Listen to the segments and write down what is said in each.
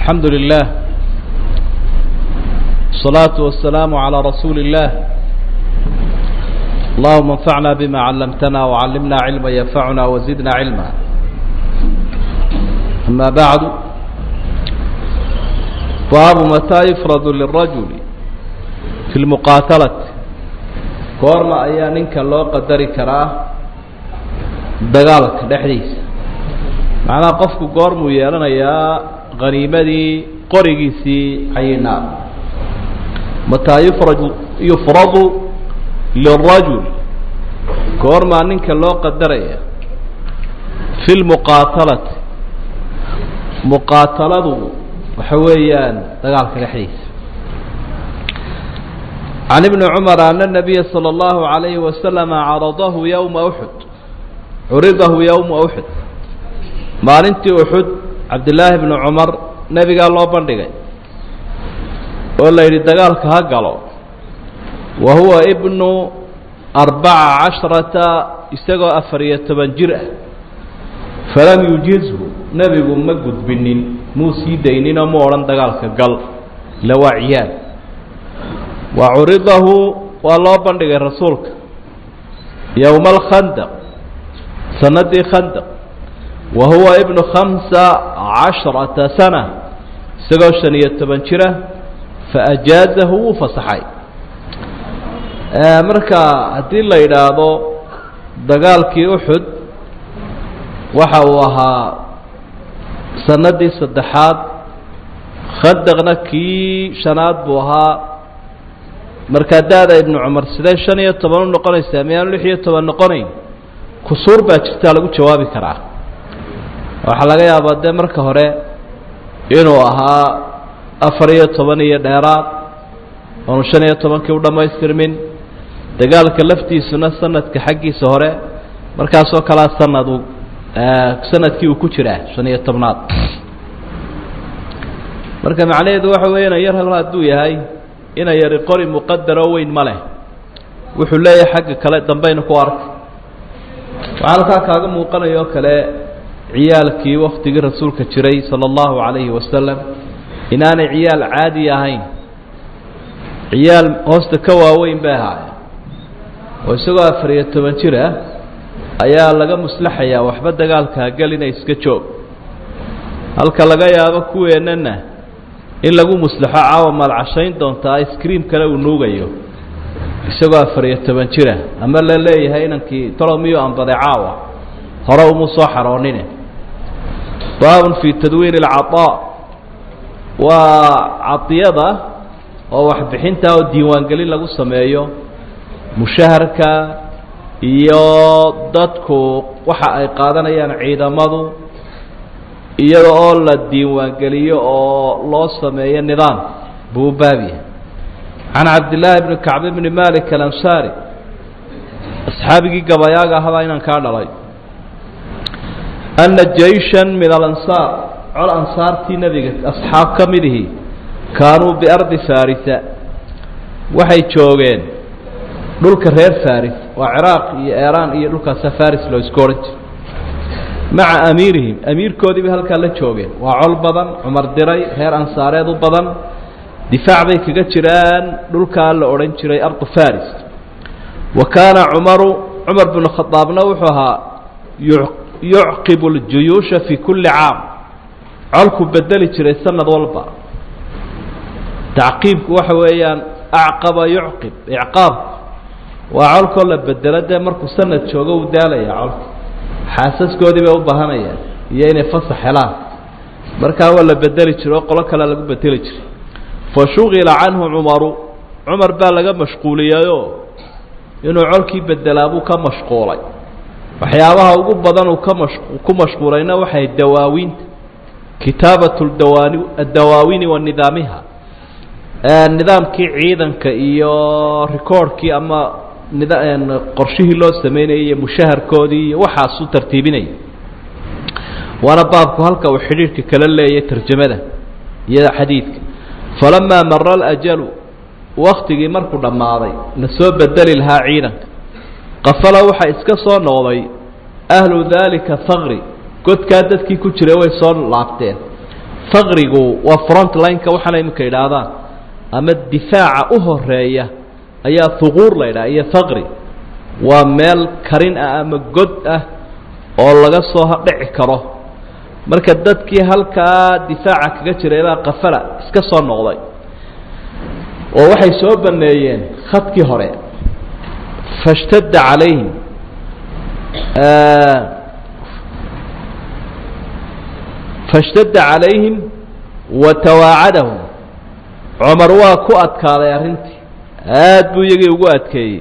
الحمد لله الصلاة والسلام على رسول الله اللهم انفعنا بما علمتنا وعلمنا علما ينفعنا وزدنا علما أما بعد باب متى يفرض للرجل في المقاتلة goorma ayaa ninka loo qadari karaa dagaalka dhexdiisa macnaha qofku goormuu yeelanayaa haniimadii qorigiisii cayinaa mataa yufraju yufradu lirajul goormaa ninka loo qadaraya fi lmuqaatalati muqaataladu waxa weeyaan dagaalka dhexdiisa can ibni cumar ana nabiya salى اllahu عalayhi wasalama caradahu yowma uxud curidahu yowma uxud maalintii uxud cabdillaahi bni cumar nebigaa loo bandhigay oo la yidhi dagaalka ha galo wa huwa ibnu arbaca casharata isagoo afar iyo toban jir ah falam yujizhu nebigu ma gudbinin muu sii dayninoo mu odhan dagaalka gal ila waa ciyaad wa curidahu waa loo bandhigay rasuulka yowma alkhandaq sanadii khandaq wa huwa ibnu khamsa casharata sana isagoo shan iyo toban jira faajaazahu wuu fasaxay marka haddii la yidhaahdo dagaalkii uxud waxa uu ahaa sanadii saddexaad khandaqna kii shanaad buu ahaa markaa da-da ibnu cumar sidee shan iyo toban u noqonaysaa miyaanu lix iyo toban noqonayn kusuur baa jirtaa lagu jawaabi karaa waxaa laga yaabaa dee marka hore inuu ahaa afar iyo toban iyo dheeraad oonu shan iyo tobankii u dhammaystirmin dagaalka laftiisuna sanadka xaggiisa hore markaasoo kalea sanadu sanadkii uu ku jiraa shan iyo tobnaad marka macnaheedu waxa weeye ina yar hal hadduu yahay ina yari qori muqadaroo weyn ma leh wuxuu leeyahay xagga kale dambayna ku arkay waxaa halkaa kaaga muuqanaya oo kale ciyaalkii waktigii rasuulka jiray sala allahu calayhi wasalam inaanay ciyaal caadi ahayn ciyaal hoosta ka waaweyn bay ahaayeen oo isagoo afar iyo toban jir ah ayaa laga muslaxayaa waxba dagaalka hagal inay iska joog halka laga yaabo kuweennana in lagu muslaxo caawa maalcashayn doontaa iskriim kale uu nuugayo isagoo afar iyo toban jira ama la leeyahay inankii talo miyuu anbaday caawa hore umu soo xaroonine baabun fii tadwiin alcadaa waa cadiyada oo waxbixinta oo diiwaangelin lagu sameeyo mushaharka iyo dadku waxa ay qaadanayaan ciidamadu iyada oo la diiwaangeliyo oo loo sameeyo nidaam buu u baabyahay can cabdillaahi bni kacb bni malik alansaari asxaabigii gabayaaga ahabaa inaan kaa dhalay ana jayshan min alansaar col ansaartii nebiga asxaab ka midihii kaanuu biardi farisa waxay joogeen dhulka reer faris waa ciraaq iyo eeraan iyo dhulkaasa faris loo isku odhan jiro maca amiirihim amiirkoodii bay halkaa la joogeen waa col badan cumar diray reer ansaareed u badan difaac bay kaga jiraan dhulkaa la odhan jiray ardu faris wa kaana cumaru cumar binu khadaabna wuxuu ahaa yucqibu ljuyuusha fii kulli caam colku bedeli jiray sanad walba tacqiibku waxa weeyaan acqaba yucqib icqaabku waa colkoo la bedelo dee markuu sanad joogo uu daalaya colka xaasaskoodii bay u baahanayaan iyo inay fasax helaan markaa waa la bedeli jiro oo qolo kale lagu bedeli jiray fa shugila canhu cumaru cumar baa laga mashquuliyeyoo inuu colkii bedelaa buu ka mashquulay waxyaabaha ugu badan uu ka mash ku mashquulayna waxay dawaawiinta kitaabat dawaani addawaawini wa nidaamiha nidaamkii ciidanka iyo recordkii ama nida qorshihii loo sameynayay iyo mushaharkoodii iyo waxaasuu tartiibinaya waana baabku halka uu xidhiirhka kala leeyay tarjamada iyo xadiidka falamaa mara alajalu waktigii markuu dhammaaday la soo bedeli lahaa ciidanka qafala waxaa iska soo noqday ahlu daalika haqri godkaa dadkii ku jiray way soo laabteen faqrigu waa front lineka waxaana iminka idhaahdaan ama difaaca u horeeya ayaa huquur la ydhaha iyo faqri waa meel karin ah ama god ah oo laga soo dhici karo marka dadkii halkaa difaaca kaga jiray baa kafala iska soo noqday oo waxay soo baneeyeen khadkii hore fashtadda calayhim fashtadda calayhim wa tawaacadahum cumar waa ku adkaaday arrintii aad buu iyagii ugu adkeeyey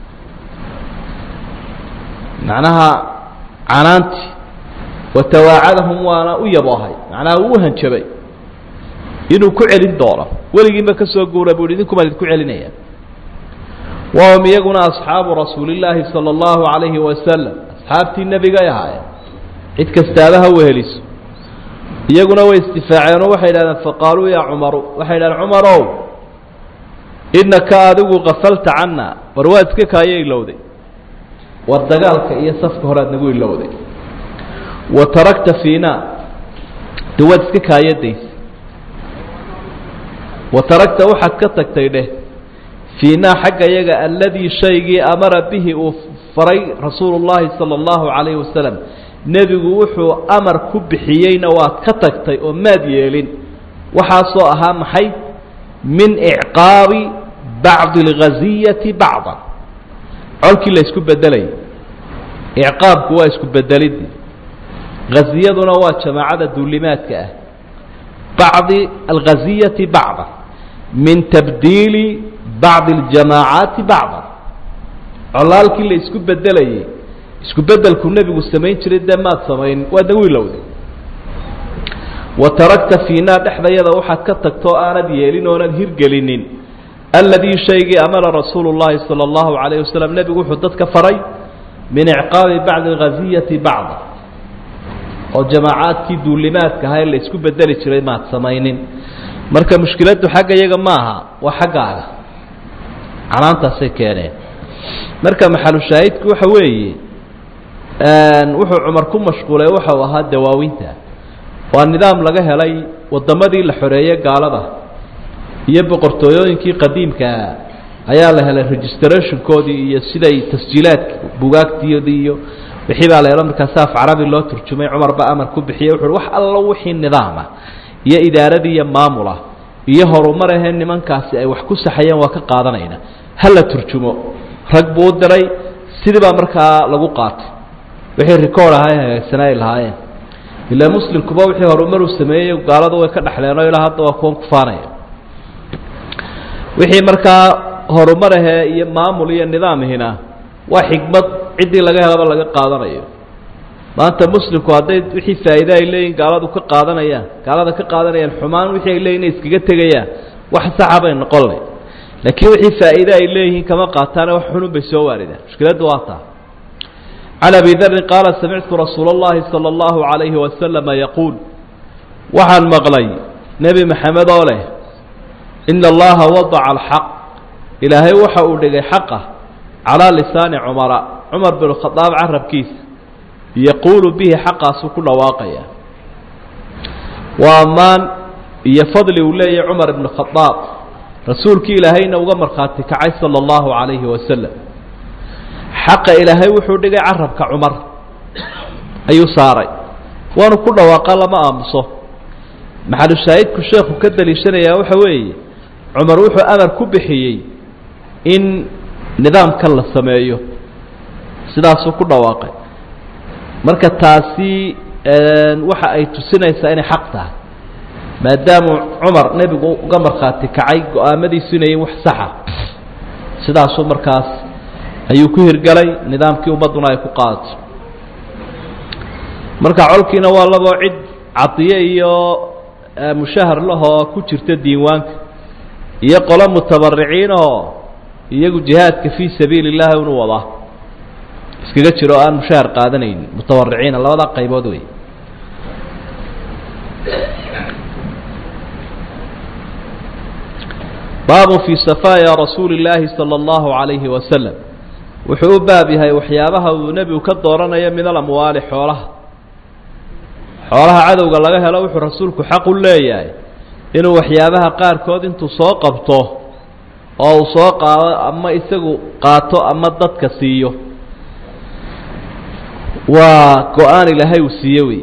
macnaha canaantii wa tawaacadahum waana u yaboohay macnaha uu u hanjabay inuu ku celin doono weligiinba ka soo guura buu hi idinkumaan idinku celinaya wahum iyaguna asxaabu rasuulillaahi sala allahu calayhi wasalam asxaabtii nebigay ahaayeen cid kastaaba ha weheliso iyaguna way isdifaaceen oo waxay idhahdeen faqaaluu yaa cumaru waxay idhahdeen cumarow innaka adigu kafalta canna war waad iska kaayo ilowday war dagaalka iyo safka horead nagu ilowday wa tarakta fiina de waad iska kaayadays wa taragta waxaad ka tagtay dheh fiinaa xagga yaga aladii shaygii amara bihi uu faray rasuulu llaahi sala allahu calayhi wasalam nebigu wuxuu amar ku bixiyeyna waad ka tagtay oo maad yeelin waxaasoo ahaa maxay min icqaabi bacdi alghaziyati bacdan colkii la isku bedelayay icqaabku waa isku bedelidii haziyaduna waa jamaacada duulimaadka ah bacdi alghaziyati bacdan min tabdiili bacdi aljamaacaati bacdan colaalkii la isku bedelayay isku bedelku nebigu samayn jiray dee maad samayn waad nagu ilowday wa tarakta fiinaa dhexdayada waxaad ka tagtoo aanad yeelin oonad hirgelinin aladii shaygii amara rasuulu llaahi sala allahu calayh wasalam nebigu wuxuu dadka faray min icqaabi bacdi alghaziyati bacda oo jamaacaadkii duulimaadka ahaa ee la isku bedeli jiray maad samaynin marka mushkiladdu xagga iyaga maaha waa xaggaaga canaantaasay keeneen marka maxalushaahidku waxa weeye wuxuu cumar ku mashquulay waxau ahaa dawaawinta waa nidaam laga helay waddamadii la xoreeyey gaalada iyo boqortooyooyinkii qadiimkaa ayaa la helay registrationkoodii iyo siday tasjiilaadka bugaagtiyoodii iyo wixii baa la helo markaasi af carabi loo turjumay cumar baa amar ku bixiyey wuxu uhi wax allo wixii nidaama iyo idaaradii iyo maamula iyo horumar ahee nimankaasi ay wax ku saxayeen waa ka qaadanayna ha la turjumo rag buu u diray sidii baa markaa lagu qaatay wixii record ahaa ee hagaagsanaa ay lahaayeen ilaa muslimkuba wixii horumar uu sameeyey gaalada way ka dhexleen oo ilaa hadda waa kuwan kufaanaya wixii markaa horumar ahee iyo maamul iyo nidaamihina waa xikmad ciddii laga helaba laga qaadanayo maanta muslimku hadday wixii faa'iide ay leeyihin gaaladu ka qaadanayaan gaalada ka qaadanayaan xumaan wixii ay leeyihin inay iskaga tegayaan wax saxa bay noqonay laakiin wixii faa'iide ay leeyihiin kama qaataane wax xunun bay soo waaridaan mushkiladdu waa taa can abi darin qaala samictu rasuula اllahi salى اllahu عalayhi wasalama yaquul waxaan maqlay nebi maxamed oo leh ina allaha wadaca alxaq ilaahay waxa uu dhigay xaqa calaa lisaani cumara cumar bin khadaab carabkiisa yaquulu bihi xaqaasuu ku dhawaaqaya waa ammaan iyo fadli uu leeyahay cumar ibn khadaab rasuulkii ilaahayna uga markhaati kacay sala allahu calayhi wasalam xaqa ilaahay wuxuu dhigay carabka cumar ayuu saaray waanu ku dhawaaqa lama aamuso maxalushaahidku sheekhu ka daliishanayaa waxa weeye cumar wuxuu amar ku bixiyey in nidaamkan la sameeyo sidaasuu ku dhawaaqay marka taasi waxa ay tusinaysaa inay xaq tahay maadaamu cumar nebigu uga markhaati kacay go-aamadiisu inayin wax saxa sidaasuu markaas ayuu ku hirgalay nidaamkii ummadduna ay ku qaadato marka colkiina waa laboo cid cadiye iyo mushahar lahoo ku jirta diiwaanka iyo qolo mutabariciin oo iyagu jihaadka fii sabiili اllahi unu wadaa iskaga jiro o aan mushahar qaadanaynin mutabariciina labadaa qaybood wey baabu fii safaaya rasuuli اllaahi salى اllahu عalayhi wasalam wuxuu u baab yahay waxyaabaha uu nebigu ka dooranayo min alamwaali xoolaha xoolaha cadowga laga helo wuxuu rasuulku xaq u leeyahay inuu waxyaabaha qaarkood intuu soo qabto oo uu soo qaado ama isagu qaato ama dadka siiyo waa go-aan ilaahay uu siiye wey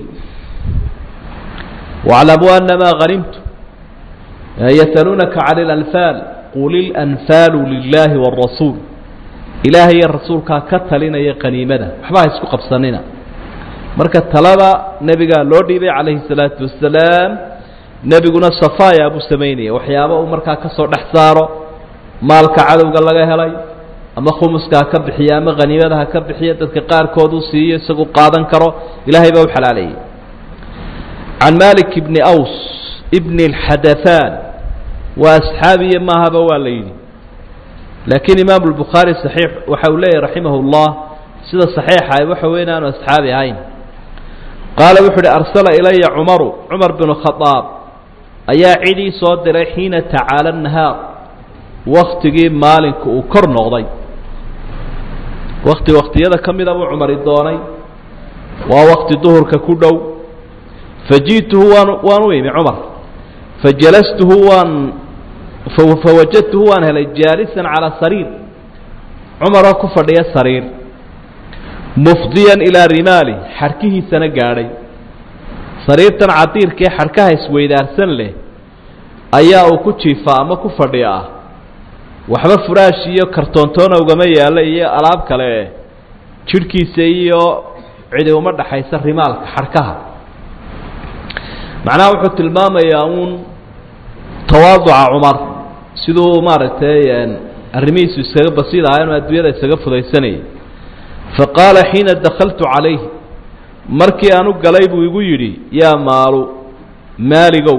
واعلموا أنما غنمتم يسألونك عن الأنفال قل الأنفال لله والرسول إلahay iyo rasuulkaa ka talinaya qaniimada waxba ha isku qabsanina marka talada nebigaa loo dhiibay calayhi الsalaaةu wasalaam nebiguna safaya buu samaynaya waxyaaba uu markaa ka soo dhex saaro maalka cadowga laga helay ama khumuska ha ka bixiya ama haniimada ha ka bixiya dadka qaarkood uu siiyo isagu qaadan karo ilahay baa u xalaaleeyey can malik bni aws bni اlxadathaan waa asxaabiya maahaba waa la yidhi laakiin imaamu lbukhaari saxiix waxa uu leeyahy raximah اllah sida saxiixa waxa weyn aanu asxaabi ahayn qaala wuxu uhi arsala ilaya cumaru cumar binu khadaab ayaa cidii soo diray xiina tacaala nahaar waktigii maalinku uu kor noqday wakti waktiyada ka mida buu cumari doonay waa wakti duhurka ku dhow faji'tuhu waan waan u imi cumar fajalastuhu waan fawajadtuhu waan helay jaalisan calaa sariir cumaroo ku fadhiya sariir mufdiyan ilaa rimaali xarkihiisana gaadhay sariirtan cadiirkaee xarkaha isweydaarsan leh ayaa uu ku jiifaa ama ku fadhiya ah waxba furaash iyo kartoontoona ugama yaalla iyo alaab kale jidhkiisa iyo cidi uma dhaxaysa rimaalka xarkaha macnaha wuxuu tilmaamayaa uun tawaaduca cumar siduu maaragtay arrimihiisu iskaga basiid ahaa inuu adduunyada isaga fudaysanayay fa qaala xiina dakaltu calayh markii aan u galay buu igu yidhi yaa maalu maaligow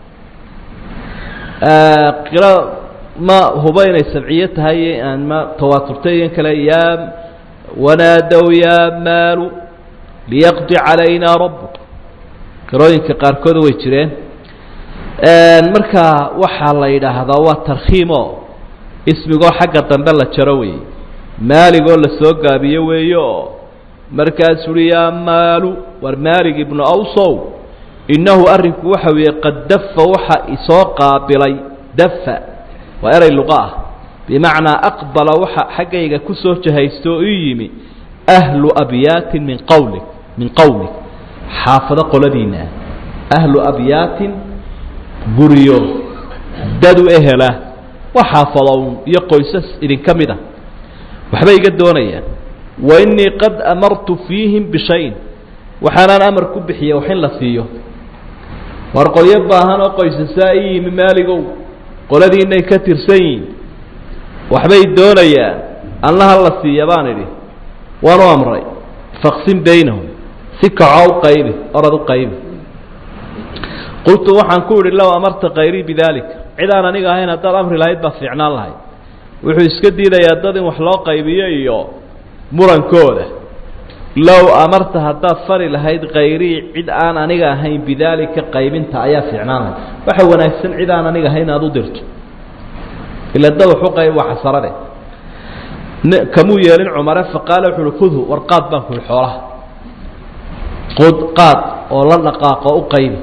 qira ma huba inay sabciyo tahay aan ma tawaaturtay in kale yaa wanaadow yaa maalu liyaqdi calaynaa rabbuk qirooyinka qaarkooda way jireen marka waxaa la yidhaahdaa waa tarkhiimo ismigoo xagga dambe la jaro weeye maaligoo la soo gaabiyo weeye oo markaasuu uhi yaa maalu war maalig ibnu awsow innahu arrinku waxa weeye qad dafa waxa isoo qaabilay dafa waa eray luqa ah bimacnaa aqbala waxa xaggayga ku soo jahaysto oo ii yimi ahlu abyaatin min qawli min qowmik xaafado qoladiina ah ahlu abyaatin guryo dadu ehela waa xaafadown iyo qoysas idinka mid a waxbay iga doonayaan wa innii qad amartu fiihim bishayin waxaanaan amar ku bixiya wax in la siiyo war qolyo baahan oo qoysasaa i yimi maaligow qoladiinay ka tirsan yihiin waxbay doonayaan allaha la siiya baan idhi waan u amray faqsim baynahum si kacoo u qaybi orad u qaybi qultu waxaan ku idhi low amarta kayrii bidalik cid aan aniga ahayn haddaad amri lahayd baa fiicnaan lahayd wuxuu iska diidayaa dad in wax loo qaybiyo iyo murankooda low amarta haddaad fari lahayd kayrii cid aan aniga ahayn bidaalika qaybinta ayaa fiicnaan lahayd waxa wanaagsan cid aan aniga ahayn aada u dirto ila dad wax u qayb waa xasarade kamuu yeelin cumare faqaala wuxu uhi khudhu war qaad baan ku ihi xoolaha qod qaad oo la dhaqaaqo u qaybi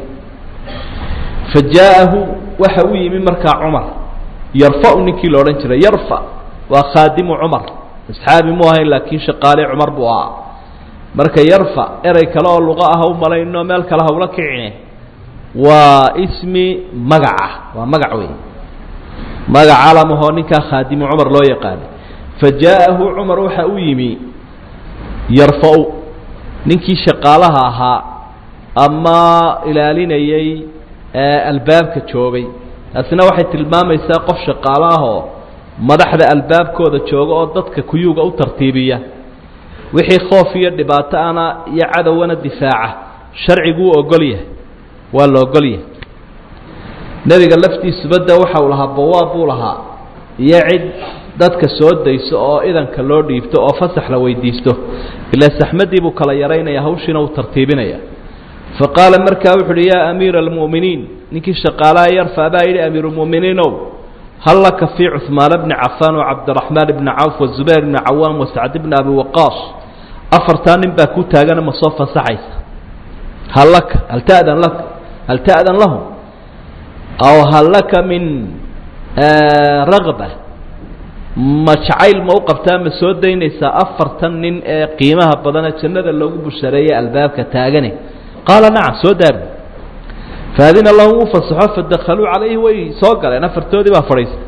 fa jaa'ahu waxa u yimi markaa cumar yarfau ninkii la odhan jiray yarfa waa khaadimu cumar asxaabi mu ahayn laakiin shaqaale cumar buu ahaa marka yarfa erey kale oo luqa ah u malayno meel kale hawla kicine waa ismi magaca waa magac wey magac calamahoo ninkaa khaadimu cumar loo yaqaano fa jaa'ahu cumar waxa u yimi yarfa-u ninkii shaqaalaha ahaa ama ilaalinayay albaabka joogay taasina waxay tilmaamaysaa qof shaqaalo ahoo madaxda albaabkooda jooga oo dadka kuyuuga u tartiibiya wixii khoof iyo dhibaato ana iyo cadowana difaaca sharciguu ogol yahay waa la ogol yahay nebiga laftiisuba de waxa uu lahaa bawaab buu lahaa iyo cid dadka soo dayso oo idanka loo dhiibto oo fasax la weydiisto ilaa saxmadii buu kala yaraynaya hawshiina uu tartiibinaya fa qaala markaa wuxu uhi yaa amiira almu'miniin ninkii shaqaalaha yarfa baa yidhi amiiruulmu'miniinow hal laka fii cuhmaana bni cafaan wacabdiraxmaan bni cawf wazubayr bni cawaan wasacd bni abi waqaas afartaa nin baa ku taagana ma soo fasaxaysa hal laka hal ta'dan laka hal ta'dan lahum aw hal laka min ragba ma jacayl ma u qabtaa ma soo daynaysaa afartan nin ee qiimaha badane jannada loogu bushareeyey albaabka taagane qaala nacam soo daabi faadina lahum u fasaxo fadakaluu calayhi way soo galeen afartoodii baa fadhiistay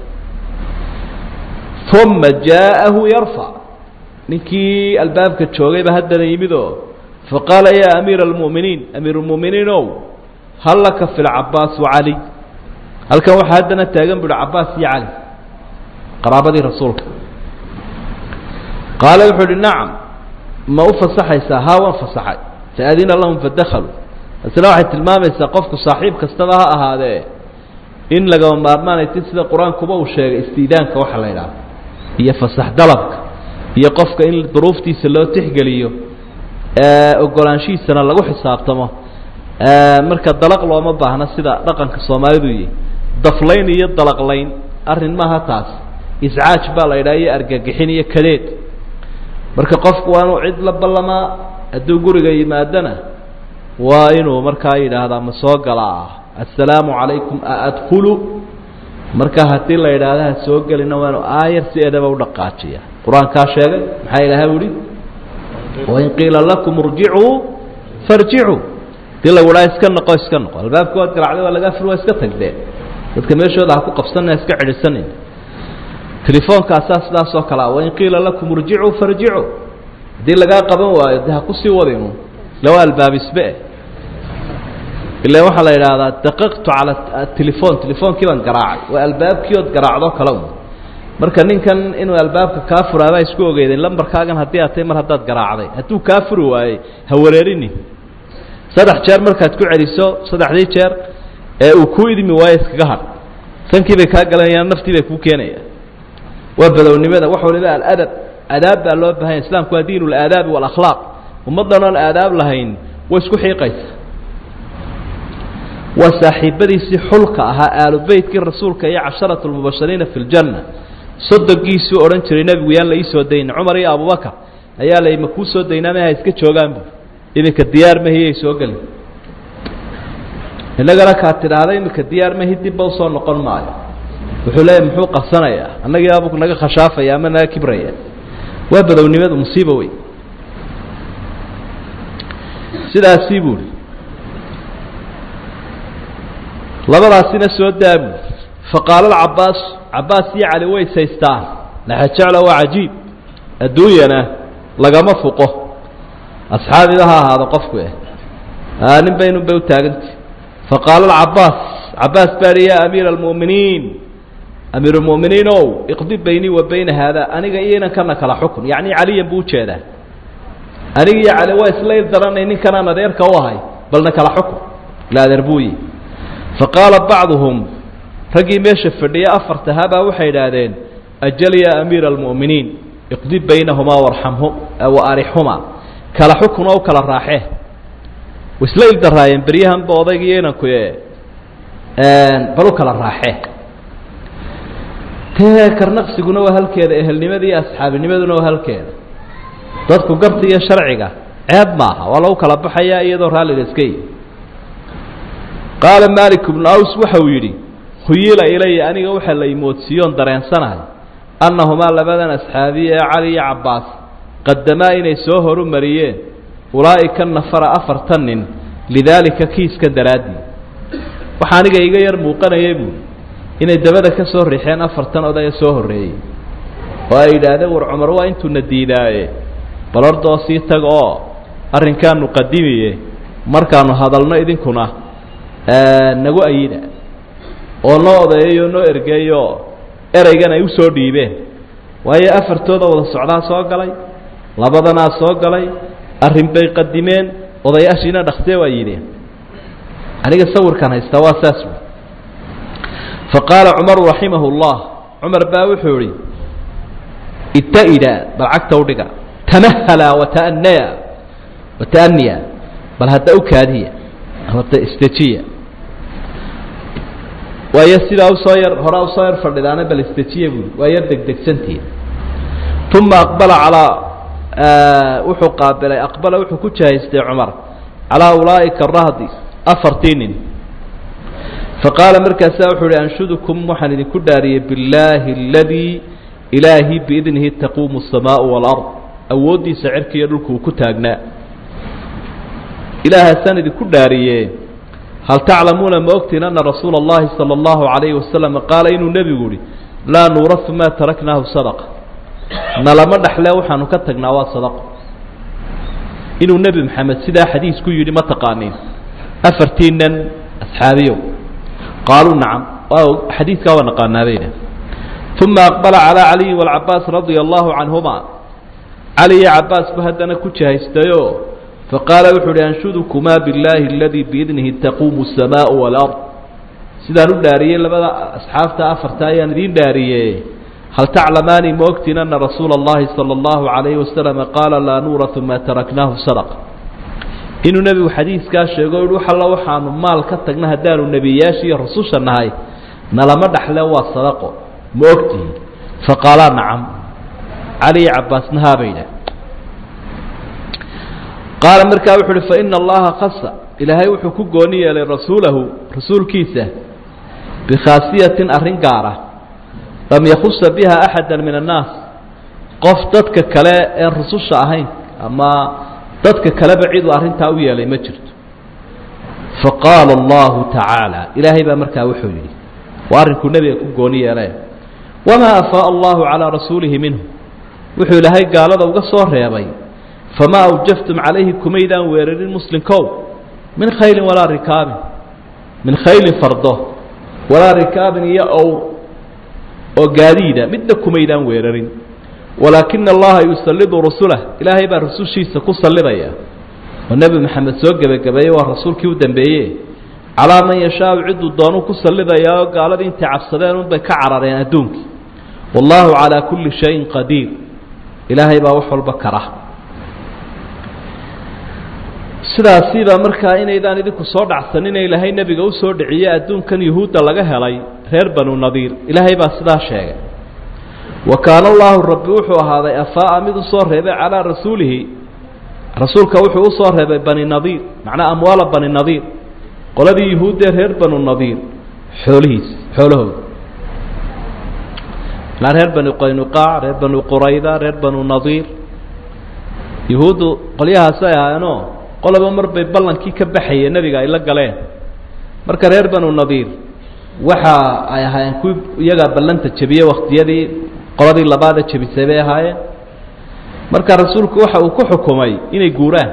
uma jaa'ahu yarfac ninkii albaabka joogayba haddana yimid oo faqaala yaa amiira almu'miniin amiir lmu'miniin ow hal laka fi lcabaas wacali halkan waxaa haddana taagan bu uhi cabaas iyo cali qaraabadii rasuulka qaala wuxuu uhi nacam ma u fasaxaysaa haa waan fasaxay faadina lahum fadakaluu taasina waxay tilmaamaysaa qofku saaxiib kastaba ha ahaadee in lagama maarmaanay ti sida qur-aankuba uu sheegay istiidaanka waxa la idhaha iyo fasax dalabka iyo qofka in duruuftiisa loo tixgeliyo ogolaanshihiisana lagu xisaabtamo marka dalaq looma baahna sida dhaqanka soomaalidu yihi daflayn iyo dalaqlayn arrin maaha taas iscaaj baa la yidhaha iyo argagixin iyo kadeed marka qofku waa inuu cid la ballamaa hadduu guriga yimaadana waa inuu markaa yidhaahdaa ma soo galaa assalaamu calaykum aadkulu marka haddii la yidhaahda ha soo gelina waa inu aayar si edaba u dhaqaajiya qur-aankaa sheegay maxaa ilaha uhi wain qiila lakum irjicuu farjicuu hadii lagu dhaha iska noqo iska noqo albaabka waad garacday waa lagaa fur waa iska tagdeen dadka meeshooda ha ku qabsanna iska cidhisanin telefoonkaasaa sidaas oo kale a wain qiila lakum irjicuu farjicuu haddii lagaa qaban waayo de ha kusii wadinu lawa albaabisbe ila waxaa la yidhaahdaa daqaqtu cala telefon telefoonkii baan garaacay waa albaabkii ood garaacdo kale un marka ninkan inuu albaabka kaa furaabaa isku ogeydeen lambarkaagan haddii aad tahay mar haddaad garaacday hadduu kaa furi waayey ha wareerinin saddex jeer markaad ku celiso saddexdii jeer ee uu ku idmi waayo iskaga hadh sankii bay kaa galanayaan naftii bay kuu keenayaan waa badownimada wax waliba aladab adaab baa loo bahanya islamku waa diin اlaadaabi wاlakhlaaq ummaddan oon aadaab lahayn way isku xiiqaysa waa saaxiibadiisii xulka ahaa aalu beytkii rasuulka iyo casharat اlmubashiriina fi اljanna soddonkiisuu odhan jiray nebigu yaan la ii soo daynin cumar iyo abubakar ayaa la ma kuu soo daynaa ma ha iska joogaan bu iminka diyaar mahiyay soo gelin innagana kaad tidhaahda iminka diyaar mahi dibba usoo noqon maayo wuxuu leeyahy muxuu qabsanayaa annagii abu naga khashaafaya ama naga kibraya waa badownimadu musiiba wey sidaasii buuhi labadaasina soo daabu faqaala alcabaas cabaas iyo cali way saystaan laxajecla waa cajiib adduunyana lagama fuqo asxaabiba ha ahaado qofku eh nin baynun bay u taagantay faqaala alcabaas cabaas baa hi yaa amiira almu'miniin amiir اlmu'miniin ow iqdi baynii wa bayna haada aniga iyo inankana kala xukun yacni caliyan buu ujeedaa aniga iyo cali waa isla daranay ninkanaan adeerka u ahay balna kala xukun ila adeer buuyi faqaala bacduhum raggii meesha fadhiya afartahabaa waxay idhaahdeen ajal yaa amiira almu'miniin iqdi baynahumaa warxamhu wa arixhumaa kala xukun oo u kala raaxee way isla ildaraayeen beryahanba odayga iyo inanku bal u kala raaxee tee karnaqsiguna waa halkeeda ehelnimada iyo asxaabinimaduna waa halkeeda dadku garta iyo sharciga ceeb maaha waa lagu kala baxayaa iyadoo raalliga iska yi qaala malik bnu aws waxa uu yidhi khuyila ilaya aniga waxaa la imoodsiiyoon dareensanahay annahumaa labadan asxaabiye ee cali iyo cabbaas qadamaa inay soo horu mariyeen ulaa'ika nafara afartan nin lidaalika kiiska daraaddii waxaa aniga iga yar muuqanayay buui inay dabada ka soo riixeen afartan odaya soo horreeyey oo ay yidhaahdeen war cumar waa intuuna diidaaye bal ordoo sii tag oo arrinkaanu qadimiye markaanu hadalno idinkuna nagu ayida oo noo odeeyayoo noo ergeeyoo ereygan ay usoo dhiibeen waayo afartooda wada socdaa soo galay labadanaa soo galay arrin bay qadimeen odayaashiina dhaktee waa yidheen aniga sawirkan haystaa waa saas wey faqaala cumaru raximahu اllah cumar baa wuxuu idhi ita-ida bal cagta udhiga tamahala wata'anaya wata'aniya bal hadda u kaadiya amata istejiya waayo sidaa usoo yar horaa usoo yar fadhidaana bal istejiya buui waa yar degdegsantihi uma aqbala calaa wuxuu qaabilay aqbala wuxuu ku jahaystay cumar calaa ulaa'ika arahdi afartii nin faqaala markaasaa wuxuu uhi anshudukum waxaan idinku dhaariyey billaahi aladii ilaahi biidnihi taquumu asamaau waalard awooddiisa cirka iyo dhulku uu ku taagnaa ilaahaasaan idinku dhaariye hal taclamuuna ma ogtiin ana rasuula اllahi salى اllahu عalayhi wasalam qaala inuu nebigu yihi laa nuurafu maa taraknaahu sadaqa nalama dhexle waxaanu ka tagnaa waa sadaqo inuu nebi maxamed sidaa xadiisku yidhi ma taqaaniin afartiinan asxaabiyow qaaluu nacam xadiidkaa waa naqaanaabayna uma aqbala calىa caliyi wاlcabaas radia allahu canhuma cali iyo cabaas ba haddana ku jahaystayo faqaala wuxu uhi anshudukumaa billaahi aladii biidnihi taquumu الsamaau wاlard sidaan u dhaariyey labada asxaabta afarta ayaan idiin dhaariye hal taclamaani ma ogtiin ana rasuula اllahi salى اllahu عalayhi wasalam qaala laa nuuratu maa taraknaahu sadaqa inuu nebigu xadiiskaa sheego i wax alla waxaanu maal ka tagna haddaanu nebiyaasha iyo rasusha nahay nalama dhaxle waa sadaqo ma ogtihin faqaalaa nacam cali iyo cabaasna haabay dhah qaala markaa wuxu uhi faina allaha khasa ilaahay wuxuu ku gooni yeelay rasuulahu rasuulkiisa bikhaasiyatin arrin gaara lam yakhusa biha axada min annaas qof dadka kale ee rususha ahayn ama dadka kaleba ciduu arrintaa u yeelay ma jirto faqaala allahu tacaala ilaahay baa markaa wuxuu yidhi waa arrinkuu nebiga ku gooni yeelay wamaa afaaa allahu calaa rasuulihi minhu wuxuu ilaahay gaalada uga soo reebay famaa awjaftum calayhi kumaydaan weerarin muslimkow min khaylin walaa rikaabin min khaylin fardo walaa rikaabin iyo owr oo gaadiida midna kumaydaan weerarin walaakina allaha yusallidu rasulah ilaahay baa rasushiisa ku sallidaya oo nebi maxamed soo gebagabeeyey waa rasuulkii u dambeeye calaa man yashaau cidduu doonuu ku sallidayaa oo gaaladii intay cabsadeen unbay ka carareen adduunkii wallaahu calaa kulli shayin qadiir ilaahay baa wax walba kara sidaasiibaa markaa inaydaan idinku soo dhacsanin ilaahay nebiga u soo dhiciye adduunkan yuhuudda laga helay reer banu nadiir ilaahay baa sidaa sheegay wa kaana allaahu rabbi wuxuu ahaaday afaa'a mid usoo reebay calaa rasuulihi rasuulka wuxuu usoo reebay bani nadiir macnaa amwaala bani nadiir qoladii yuhuuddee reer banu nadiir xoolihiis xoolahooda ilaa reer bani qaynuqaac reer banu qurayda reer banu nadiir yuhuuddu qolyahaasay ahaayeenoo qoloba mar bay ballankii ka baxayeen nebiga ay la galeen marka reer banu nadiir waxa ay ahaayeen kuwii iyagaa ballanta jebiyey wakhtiyadii qoladii labaada jebisay bay ahaayeen marka rasuulku waxa uu ku xukumay inay guuraan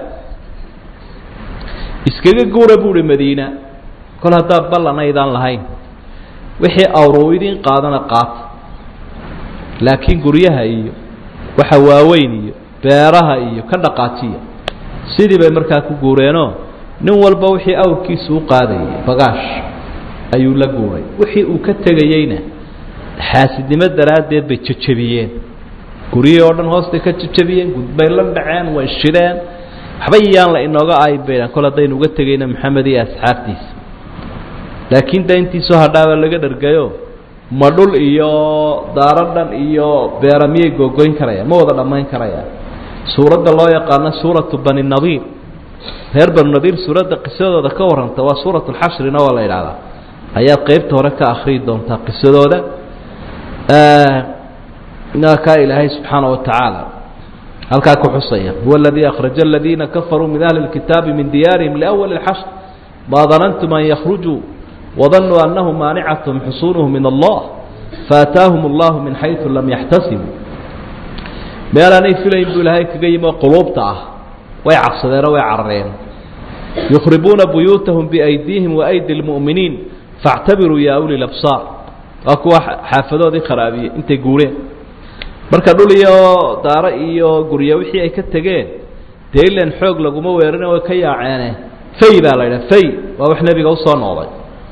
iskaga guura buuhi madiina kol haddaa ballan aydaan lahayn wixii awruu idin qaadana qaata laakiin guryaha iyo waxa waaweyn iyo beeraha iyo ka dhaqaajiya sidii bay markaa ku guureenoo nin walba wixii awrkiisu u qaadayay bagaash ayuu la guuray wixii uu ka tegayeyna xaasidnimo daraaddeed bay jejebiyeen guryihii oo dhan hoostay ka jejebiyeen gudbay la dhaceen way shidheen waxba iyaan la inooga aybaydhan kol haddaynu uga tegayna maxamed iyo asxaabtiisa laakiin de intiisoo hadhaaba laga dhargayo ma dhul iyo daaro dhan iyo beera miyay googoyn karayaan ma wada dhammayn karayaan suuradda loo yaqaano suuratu bani nadiir reer banu nadiir suuradda qisadooda ka warranta waa suurat lxashrina waa la idhahdaa ayaad qeybta hore ka akhriyi doontaa qisadooda kaa ilaahay subxaana wa tacaala halkaa ku xusaya huwa aladii akhraja aladiina kafaruu min ahli اlkitaabi min diyaarihim liأwali اlxashr ma danantum an yakhrujuu wadanuu anahum maanicathm xusuunuhum min allah faataahum اllahu min xayثu lam yaxtasibuu meelaanay filayn buu ilaahay kaga yimi oo quluubta ah way cabsadeenoo way carareen yukhribuuna buyuutahum biaydiihim waaydi اlmu'miniin faاctabiruu ya uli labsaar waa kuwa xaafadoodii kharaabiyey intay guureen marka dhul iyo daaro iyo gurya wixii ay ka tegeen dee ilan xoog laguma weerane way ka yaaceene fay baa la yidhaha fay waa wax nebiga usoo noqday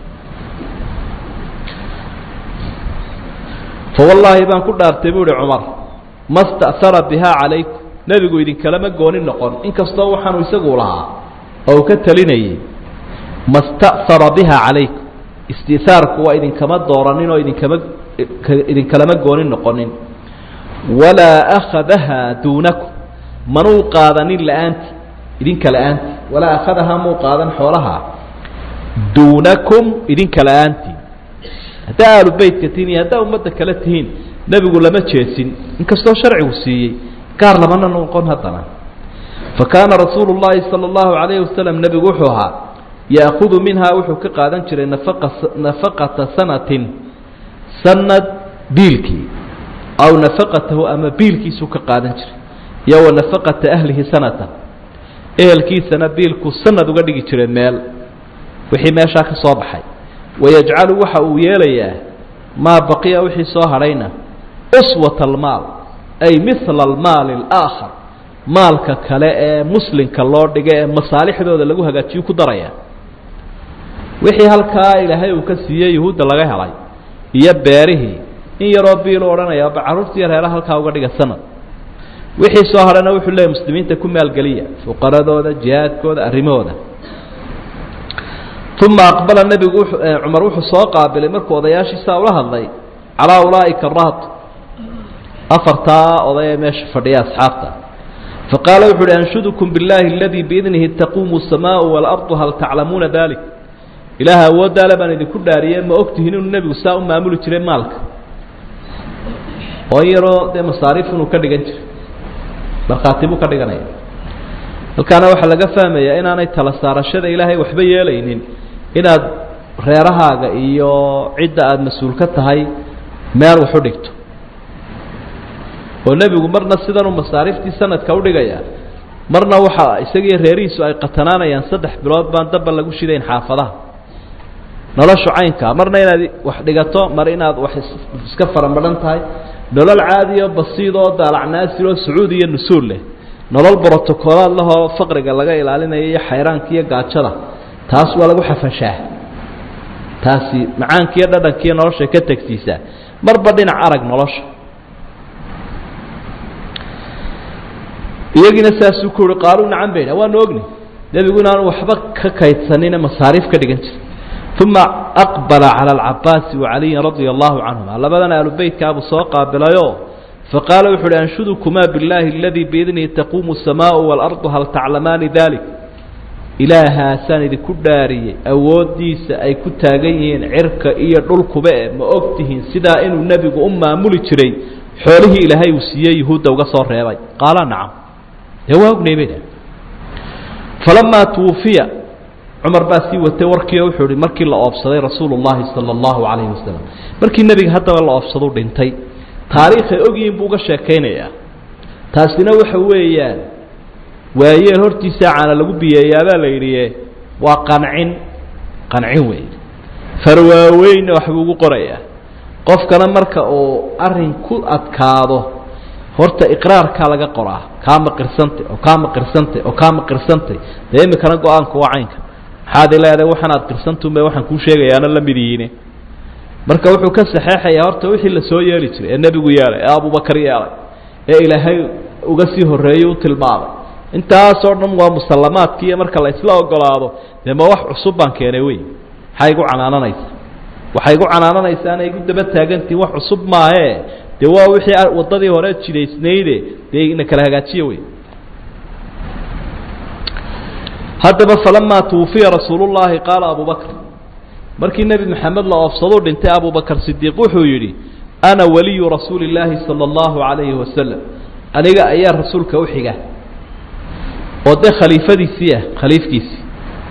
fa wallaahi baan ku dhaartay bu uhi cumar ma sta'hara bihaa calaykum nebigu idinkalama gooni noqon inkastoo waxaanu isagu lahaa oo uu ka talinayay ma sta'hara biha calaykum istihaarku waa idinkama dooranin oo idinkama idinkalama gooni noqonin walaa akhadahaa duunakum manuu qaadanin la-aanti idinka la-aantii walaa akhadahaa muu qaadan xoolaha duunakum idinka la-aantii haddaa aalu beytka tihiin iyo haddaa ummadda kale tihiin nebigu lama jeesin inkastoo sharcigu siiyey gaar lamana noqon haddana fa kaana rasuulu llaahi sala allahu calayhi wasalam nebigu wuxuu ahaa ya'khudu minhaa wuxuu ka qaadan jiray nafaqa nafaqata sanatin sanad biilkii aw nafaqatahu ama biilkiisuu ka qaadan jiray iyo wa nafaqata ahlihi sanata ehelkiisana biilku sanad uga dhigi jiray meel wixii meeshaa ka soo baxay wayajcalu waxa uu yeelayaa maa baqiya wixii soo hadhayna uswata almaal ay mihla almaali alaakhar maalka kale ee muslimka loo dhiga ee masaalixdooda lagu hagaajiyu ku daraya wixii halkaa ilaahay uu ka siiyey yuhuudda laga helay iyo beerihii in yaroo biilu odhanaya ba carruurtii reeraha halkaa uga dhiga sanad wixii soo hadhana wuxuu leeyahy muslimiinta ku maalgeliya fuqaradooda jihaadkooda arrimahooda uma aqbala nebigu cumar wuxuu soo qaabilay markuu odayaashiisaa ula hadlay calaa ulaa'ika rahat afartaa oday ee meesha fadhiya asxaabta faqaala wuxu uhi anshudukum biاllahi aladii biidnihi taquumu الsamaau waalardu hal taclamuuna dalik ilaaha awooddaale baan idinku dhaariyey ma ogtihin inuu nebigu saa u maamuli jiray maalka oo in yaroo dee masaariif inuu ka dhigan jiray markhaati buu ka dhiganaya halkaana waxaa laga fahmayaa inaanay tala saarashada ilaahay waxba yeelaynin inaad reerahaaga iyo cidda aada mas-uul ka tahay meel wax u dhigto oo nebigu marna sidanuu masaariiftii sanadka udhigaya marna waxa isagiiyo reerihiisu ay qatanaanayaan saddex bilood baan dabba lagu shidayn xaafadaha noloshu caynkaa marna inaad wax dhigato mar inaad wax iska faramadhan tahay nolol caadi oo basiid oo daalacnaasir oo sacuud iyo nusuul leh nolol brotocolaad lahoo faqriga laga ilaalinayo iyo xayraanka iyo gaajada taas waa lagu xafashaa taasi macaankiiyo dhadhankiiyo nolosha ka tegsiisaa marba dhinac arag nolosha iyagiina saasuu ku uhi qaaluu nacan bay dha waanu ogni nebigu inaanu waxba ka kaydsanine masaariif ka dhigan jira uma aqbala cala alcabaasi wacaliyin radia allahu canhuma labadan aalubeytkaabuu soo qaabilayoo faqaala wuxu uhi anshudukumaa biاllaahi aladii biidnihi taquumu الsamaau waalardu hal taclamaani dalik ilaahaasaan idinku dhaariyey awooddiisa ay ku taagan yihiin cirka iyo dhulkuba e ma og tihiin sidaa inuu nebigu u maamuli jiray xoolihii ilaahay uu siiyey yuhuudda uga soo reebay qaala nacam dee waa ognay bay dhah falamaa twufiya cumar baa sii watay warkiio wuxuu ihi markii la oobsaday rasuulu llahi sala allahu calayhi wasalam markii nebiga haddaba la oobsadu dhintay taariikhay ogyihin buu uga sheekaynayaa taasina waxa weeyaan waayeel hortiisaa caana lagu biyeeyaabaa la yidhi waa qancin qancin wey farwaaweynna waxbuu ugu qorayaa qofkana marka uu arrin ku adkaado horta iqraarkaa laga qoraa kaama qirsantay oo kaama qirsantay oo kaama qirsantay dee imikana go-aanku waa caynka maxaad ileedahay waxaan aad qirsantunba waxaan kuu sheegayaana la mid yihiine marka wuxuu ka saxeexayaa horta wixii la soo yeeli jiray ee nebigu yeelay ee abubakar yeelay ee ilaahay uga sii horreeyey u tilmaamay intaasoo dhan waa musallamaadkiiyo marka la isla ogolaado dee ma wax cusub baan keenay wey maxaa igu canaananaysaa waxay igu canaananaysaa ana igu daba taagantihin wax cusub maahee dee waa wixii waddadii hore jidaysnayde dee ina kala hagaajiya wey haddaba falamaa twufiya rasuulu llaahi qaala abu bakr markii nebi maxamed la oofsaduu dhintay abubakar sidiiq wuxuu yidhi ana waliyu rasuuli illaahi sala allahu calayhi wasalam aniga ayaa rasuulka u xiga oo dee khaliifadiisii ah khaliifkiisii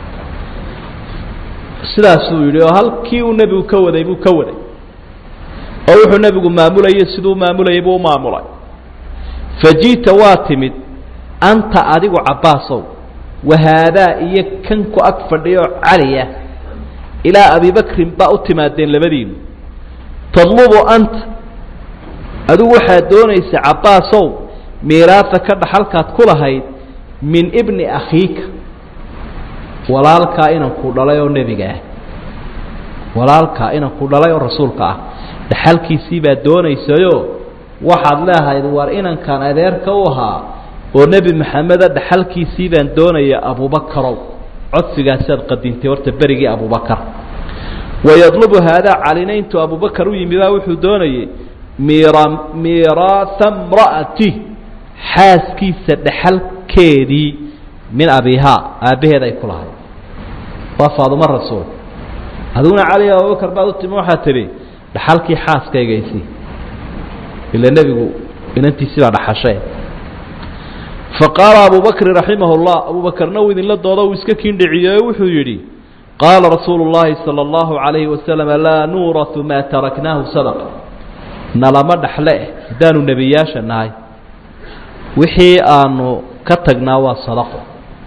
sidaasuu yidhi oo halkii uu nebigu ka waday buu ka waday oo wuxuu nebigu maamulayay siduu maamulayay buu u maamulay faji'ta waa timid anta adigu cabbaasow wahaadaa iyo kan ku ag fadhiyo caliya ilaa abi bakrin baa u timaadeen labadiinu tadlubu anta adigu waxaad doonaysa cabbaasow miiraasa ka dhaxalkaad ku lahayd min ibni akhiika walaalkaa inanku dhalay oo nebiga ah walaalkaa inanku dhalay oo rasuulka ah dhaxalkiisii baad doonaysayoo waxaad leehayd war inankan adeerka u ahaa oo nebi maxameda dhaxalkiisii baan doonaya abubakarow codsigaasaad qadintay horta berigii abubakar wayadlubu haadaa calina intuu abubakar u yimibaa wuxuu doonayey mira miiraatha mra'ati xaaskiisa dhaxalkeedii min abihaa aabbaheed ay ku lahayd waa faadumo rasuul adiguna cali abubakar baad u timi waxaad tidhi dhaxalkii xaaskaygaysii ila nebigu inantiisii baa dhaxashay faqaala abu bakrin raximah اllah abu bakarna uu idinla doodo uu iska kiindhiciyo wuxuu yidhi qaala rasuulu اllahi salى اllahu عalayhi wasalam laa nuuratu maa taraknaahu sadaqa nalama dhexle haddaanu nebiyaasha nahay wixii aanu ka tagnaa waa sadaqo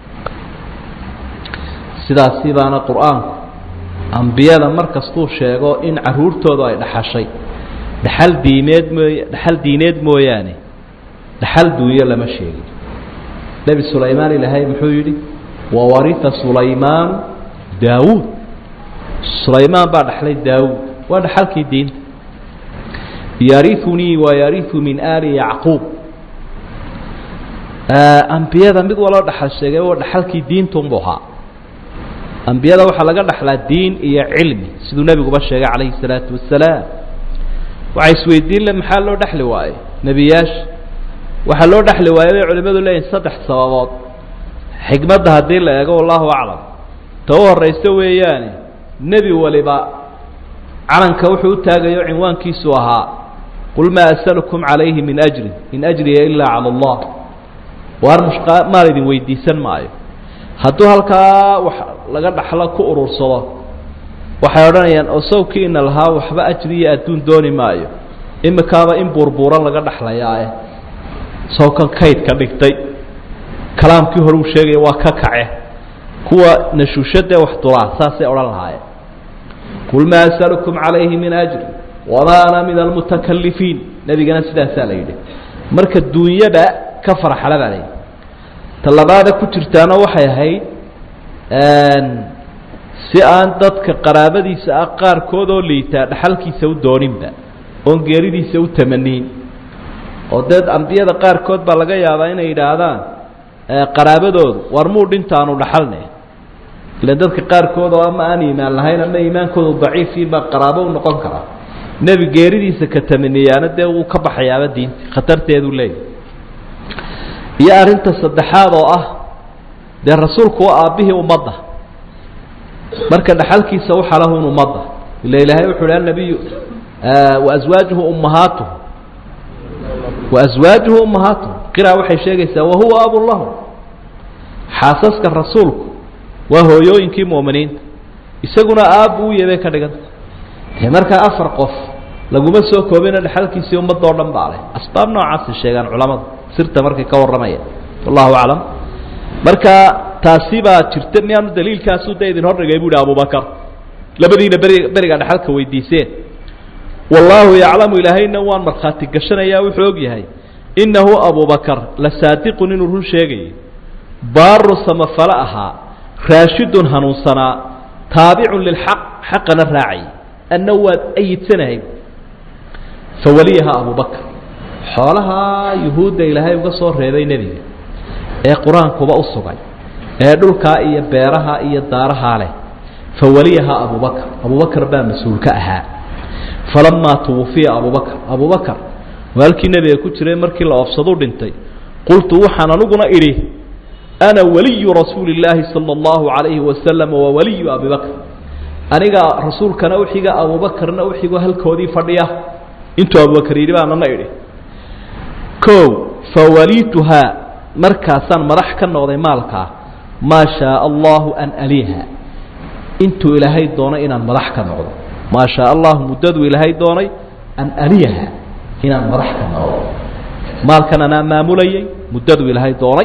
sidaasi baana qur-aanku ambiyada mar kastuu sheego in caruurtoodu ay dhaxashay dhaxal diimeed mooy dhaxal diineed mooyaane dhaxal duunyo lama sheegin nebi sulaymaan ilaahay muxuu yidhi wawarita sulaymaan daawuud sulaymaan baa dhaxlay daawuud waa dhaxalkii diinta yariunii wayariu min aali yacquub ambiyada mid waloo dhaxal sheegay waa dhaxalkii diintunbu ahaa ambiyada waxaa laga dhaxlaa diin iyo cilmi siduu nebiguba sheegay calayhi salaatu wasalaam waxay isweydiin le maxaa loo dhexli waaye nebiyaasha waxaa loo dhexli waaye bay culimmadu leeyihin saddex sababood xikmadda haddii la eego wallahu aclam ta u horrayso weeyaane nebi waliba calanka wuxuu u taagayo cinwaankiisu ahaa qul maa asalukum calayhi min ajri in ajriya ilaa cala allah waar mushqa maal idin weydiisan maayo hadduu halkaa wax laga dhaxlo ku urursado waxay odhanayaan oo sawkiina lahaa waxba ajri iyo adduun dooni maayo imikaaba in buurbuuran laga dhaxlayaae sawkan kayd ka dhigtay kalaamkii hore uu sheegaya waa ka kace kuwa nashuushadee wax dulaa saasay odhan lahaayeen qul maa asalukum calayhi min ajri wamaa ana min almutakalifiin nebigana sidaasaa la yidhi marka duunyada ka farxala baa layidhi talabaada ku jirtaana waxay ahayd si aan dadka qaraabadiisa ah qaarkood oo liitaa dhaxalkiisa u dooninba oon geeridiisa u tamaniin oo dee ambiyada qaarkood baa laga yaabaa inay yidhaahdaan qaraabadoodu war muu dhintaanu dhaxalne ilan dadka qaarkood oo ama aan iimaan lahayn ama iimaankoodu daciifiin baa qaraabo u noqon karaa nebi geeridiisa ka tamaniyaana dee wuu ka baxayaaba diinta khatarteedu leeyahy iyo arrinta saddexaad oo ah dee rasuulku waa aabbihii ummadda marka dhaxalkiisa waxaa lahun ummadda ila ilaahay wuxu uhi annabiyu waaswaajuhu ummahaatuhu waaswaajuhu ummahaatuhu qiraa waxay sheegaysaa wahuwa abun lahu xaasaska rasuulku waa hooyooyinkii mu'miniinta isaguna aabbu u yebay ka dhiganta dee markaa afar qof laguma soo koobina dhaxalkiisii ummadda oo dhan baa leh asbaab noocaasay sheegaan culamadu sirta markay ka warramaya wallahu aclam marka taasi baa jirta miyaanu daliilkaasu da idin hordhigay bu uhi abubakar labadiina beri beriga dhaxalka weydiiseen wallaahu yaclamu ilaahayna waan markhaati gashanayaa wuxuu og yahay innahu abubakar la saadiqun inuu run sheegayay baaru samafale ahaa raashidun hanuunsanaa taabicun lilxaq xaqana raacay anna waad ayidsanahay fawaliyaha abubakr xoolahaa yuhuudda ilaahay uga soo reebay nebiga ee qur-aankuba u sugay ee dhulkaa iyo beeraha iyo daarahaa leh fawaliyaha abubakr abubakar baa mas-uulka ahaa falamaa tuwufiya abubakr abubakar waalkii nebiga ku jiray markii la oofsadu dhintay qultu waxaan aniguna idhi ana waliyu rasuuli illaahi sala allahu calayhi wasalam wa waliyu abibakr aniga rasuulkana uxiga abubakarna uxigo halkoodii fadhiya intuu abubakar yidhi baanana idhi o fawalituhaa markaasaan madax ka noqday maalkaa maa shaaa allahu an aliha intuu ilaahay doonay inaan madax ka noqdo maa shaa allahu muddaduu ilaahay doonay an aliyaha inaan madax ka noqdo maalkan anaa maamulayay muddaduu ilaahay doonay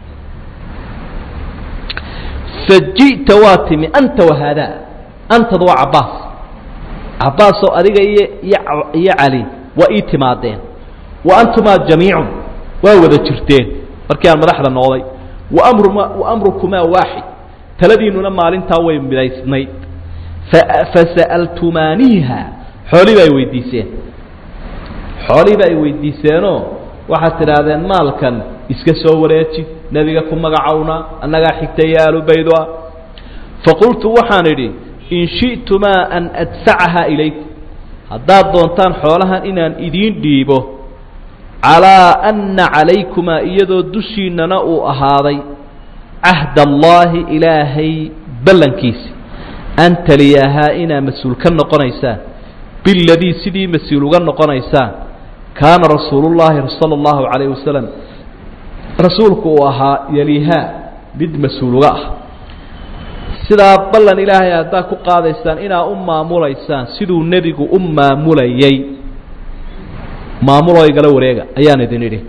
faji'ta waa timi anta wahaadaa antadu waa cabbaas cabbaasoo adiga iyo iyo cali waa ii timaadeen wa antumaa jamiicun waa wada jirteen markii aan madaxda noqday waamruma waamrukumaa waaxid taladiinnuna maalintaa way midaysnayd fasa'altumaaniiha xoolihiiba ay weydiiseen xoolihiiba ay weydiiseenoo waxaad tidhaahdeen maalkan iska soo wareeji nebiga ku magacowna annagaa xigta iyo aalubaydo ah faqultu waxaan idhi in shi'tumaa an adfacaha ilaykum haddaad doontaan xoolahan inaan idiin dhiibo calaa anna calaykumaa iyadoo dushiinnana uu ahaaday cahd allaahi ilaahay ballankiisi an taliyahaa inaa mas-uul ka noqonaysaan biladii sidii mas-uul uga noqonaysaan kaana rasuulullaahi sala allahu calayh wasalam rasuulku uu ahaa yalihaa mid mas-uul uga ah sidaa ballan ilaahay haddaad ku qaadaysaan inaa u maamulaysaan siduu nebigu u maamulayay maamuloo igala wareega ayaan idin idhi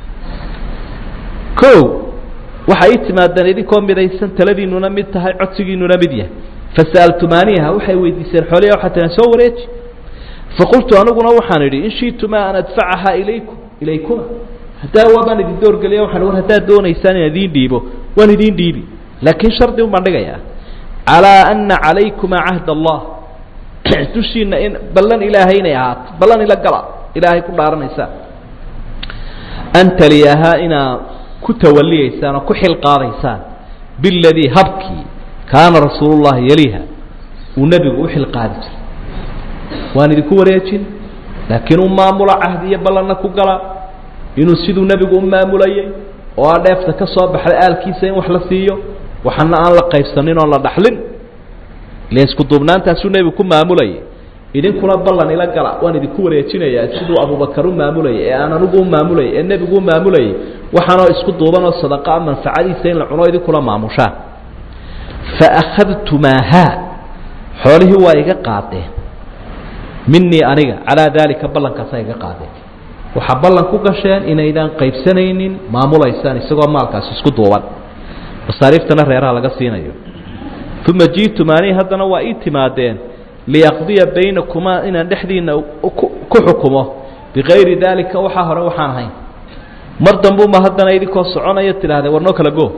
o waxay i timaadeen idinkoo midaysan taladiinuna mid tahay codsigiinuna mid yahay fasa'altumaaniha waxay weydiiseen xooliya waxaa tiaan soo wareeji faqultu aniguna waxaan idhi in shiituma an adfacahaa ilayku ilaykuma haddaa waabaan idin doorgeliya waxaan war haddaad doonaysaan inaan idiin dhiibo waan idiin dhiibi laakiin shardi un baan dhigayaa calaa ana calaykuma cahd allah dushiina in ballan ilaahay inay ahaato ballan ila gala ilaahay ku dhaaranaysaan an taliyahaa inaa ku tawaliyaysaan oo ku xil qaadaysaan biladii habkii kaana rasuulu llahi yaliha uu nebigu u xil qaadi jiray waan idinku wareejin laakiin u maamula cahdi iyo ballanna ku gala inuu siduu nebigu u maamulayay oo aa dheefta ka soo baxday aalkiisa in wax la siiyo waxana aan la qaybsanin oon la dhaxlin ile isku duubnaantaasuu nebigu ku maamulayay idinkuna ballan ila gala waan idinku wareejinayaa siduu abubakar u maamulayay ee aan anigu u maamulayay ee nebigu u maamulayay waxaanoo isku duuban oo sadaqaa manfacadiisa in la cuno idinkula maamushaan fa akhadtumaahaa xoolihii waa iga qaadeen minii aniga calaa daalika ballankaasaa iga qaadeen waxaa ballan ku gasheen inaydaan qaybsanaynin maamulaysaan isagoo maalkaasi isku duuban masaariiftana reeraha laga siinayo uma ji'tumaanii haddana waa ii timaadeen liyaqdiya baynakumaa inaan dhexdiina ku xukumo bikayri daalika waxaa hore waxaan ahayn mar dambuma haddana idinkoo soconaya tidhahdee war noo kala go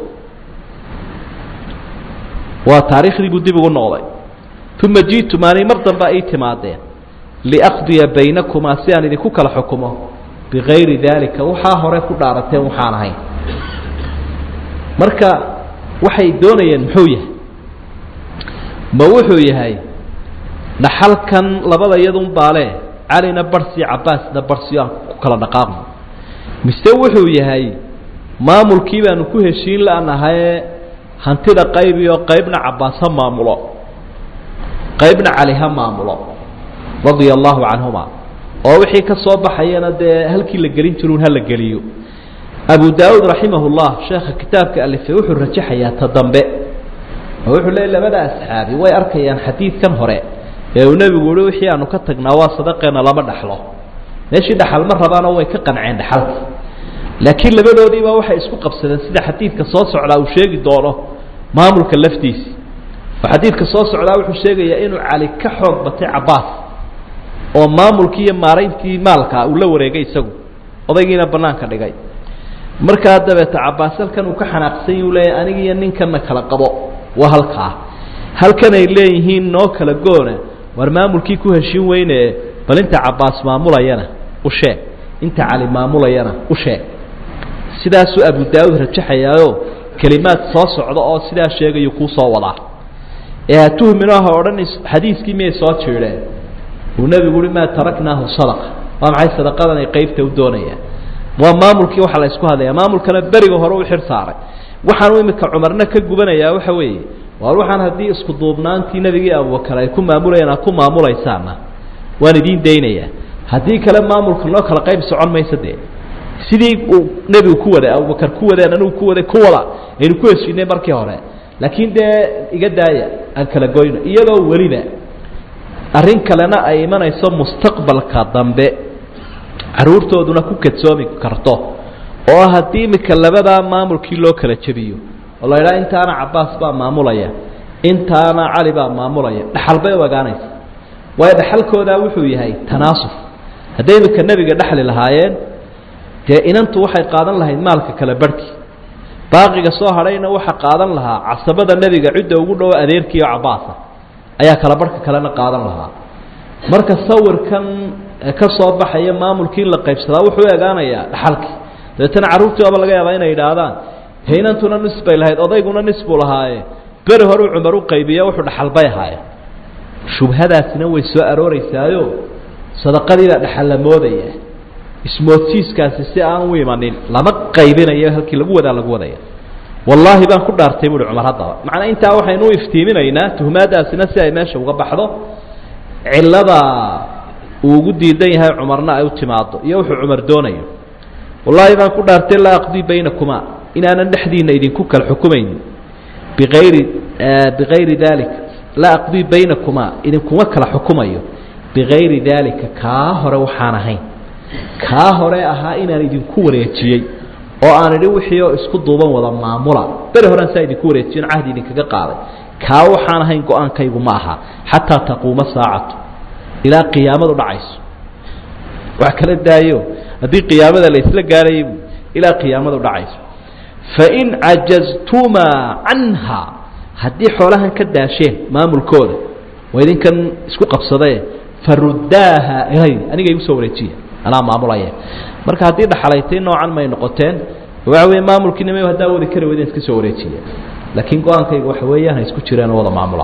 waa taariikhdii buu dib ugu noqday uma ji'tumaanii mar dambea ii timaadeen liaqdiya baynakumaa si aan idinku kala xukumo bikayri daalika waxaa hore ku dhaarateen waxaan ahayn marka waxay doonayeen muxuu yahay ma wuxuu yahay dhaxalkan labada iyadun baale calina barsi cabaasna barsi aan ku kala dhaqaaqno mise wuxuu yahay maamulkii baanu ku heshiin la'nahaye hantida qaybi oo qaybna cabaas ha maamulo qaybna cali ha maamulo radia allahu canhuma oo wixii ka soo baxayana dee halkii la gelin jiruun ha la geliyo abu daauud raximah llah sheekha kitaabka alifay wuxuu rajaxayaa ta dambe oo wuxuu leeyay labada asxaabi way arkayaan xadiidkan hore ee uu nebigu uhi wixii aanu ka tagnaa waa sadaqeena lama dhaxlo meeshii dhaxal ma rabaanoo way ka qanceen dhaxalka laakiin labadoodiiba waxay isku qabsadeen sida xadiidka soo socdaa uu sheegi doono maamulka laftiisi oo xadiidka soo socdaa wuxuu sheegayaa inuu cali ka xoog batay cabaas oo maamulkii iyo maarayntii maalka uu la wareegay isagu odaygiina banaanka dhigay markaa dabeeta cabaas halkan uu ka xanaaqsany uu leeyahy aniga iyo ninkanna kala qabo waa halkaa halkan ay leeyihiin noo kala goona war maamulkii ku heshin weyne bal inta cabaas maamulayana u sheeg inta cali maamulayana u sheeg sidaasuu abu daauud rajaxayaayo kelimaad soo socda oo sidaa sheegayu kuu soo wadaa ee ha tuhminoo ha odhan xadiiskii miyay soo jiidheen uu nebigu uhi maa taraknaahu sadaqa waa maxay sadaqadan ay qeybta u doonayaan waa maamulkii waxaa la isku hadlaya maamulkana beriga hore u xir saaray waxaanu imika cumarna ka gubanayaa waxa weeye waar waxaan haddii isku duubnaantii nebigii abubakar ay ku maamulayaan aad ku maamulaysaana waan idiin daynayaa haddii kale maamulka noo kala qayb socon maysa dee sidii uu nebigu ku waday abubakar ku wadeen anigu ku waday ku wada aynu ku heshiinay markii hore laakiin dee iga daaya aan kala goyno iyadoo weliba arrin kalena ay imanayso mustaqbalka dambe caruurtooduna ku kadsoomi karto oo haddii imika labadaa maamulkii loo kala jebiyo oo la idhaha intaana cabaas baa maamulaya intaana cali baa maamulaya dhaxal bay u egaanaysa waayo dhaxalkoodaa wuxuu yahay tanaasuf hadday imika nebiga dhexli lahaayeen dee inantu waxay qaadan lahayd maalka kala barhkii baaqiga soo hadhayna waxa qaadan lahaa casabada nebiga cidda ugu dhowo adeerkii oo cabaasa ayaa kala barhka kalena qaadan lahaa marka sawirkan ka soo baxaya maamulkii in la qaybsadaa wuxuu u egaanayaa dhaxalkii dabeetana carruurtii oba laga yaabaa inay idhaahdaan haynantuna nis bay lahayd odayguna nis buu lahaaye beri horeu cumar u qaybiya wuxuu dhaxal bay ahaayeen shubhadaasina way soo arooreysaayo sadaqadiibaa dhaxal la moodaya ismoodsiiskaasi si aan u imanin lama qaybinayo halkii lagu wadaa lagu wadaya wallaahi baan ku dhaartay buuhi cumar haddaba macnaa intaa waxaynu u iftiiminaynaa tuhmaadaasina si ay meesha uga baxdo cillada uu ugu diidan yahay cumarna ay u timaado iyo wuxuu cumar doonayo wallaahi baan ku dhaartay laa aqdii baynakumaa inaanan dhexdiina idinku kala xukumaynin biayri bigayri dalik laa aqdii baynakumaa idinkuma kala xukumayo bigayri daalika kaa hore waxaan ahayn kaa hore ahaa inaan idinku wareejiyey oo aan idhi wixii oo isku duuban wada maamula beri horean saa idinku wareejiyon cahdi idinkaga qaaday kaa waxaan ahayn go-aankaygu ma aha xataa taquuma saacatu ilaa qiyaamadu dhacayso wax kala daayo haddii qiyaamada la isla gaarayay ilaa qiyaamadu dhacayso fain cajaztumaa canha haddii xoolahan ka daasheen maamulkooda waa idinkan isku qabsadae faruddaaha ilay aniga igu soo wareejiya anaa maamulaya marka haddii dhaxalaytay noocan may noqoteen waxa weeye maamulkiinima haddaa wadi kari weyden iska soo wareejiya laakiin go-aankayga waxa weeyaan ha isku jireen oo wada maamula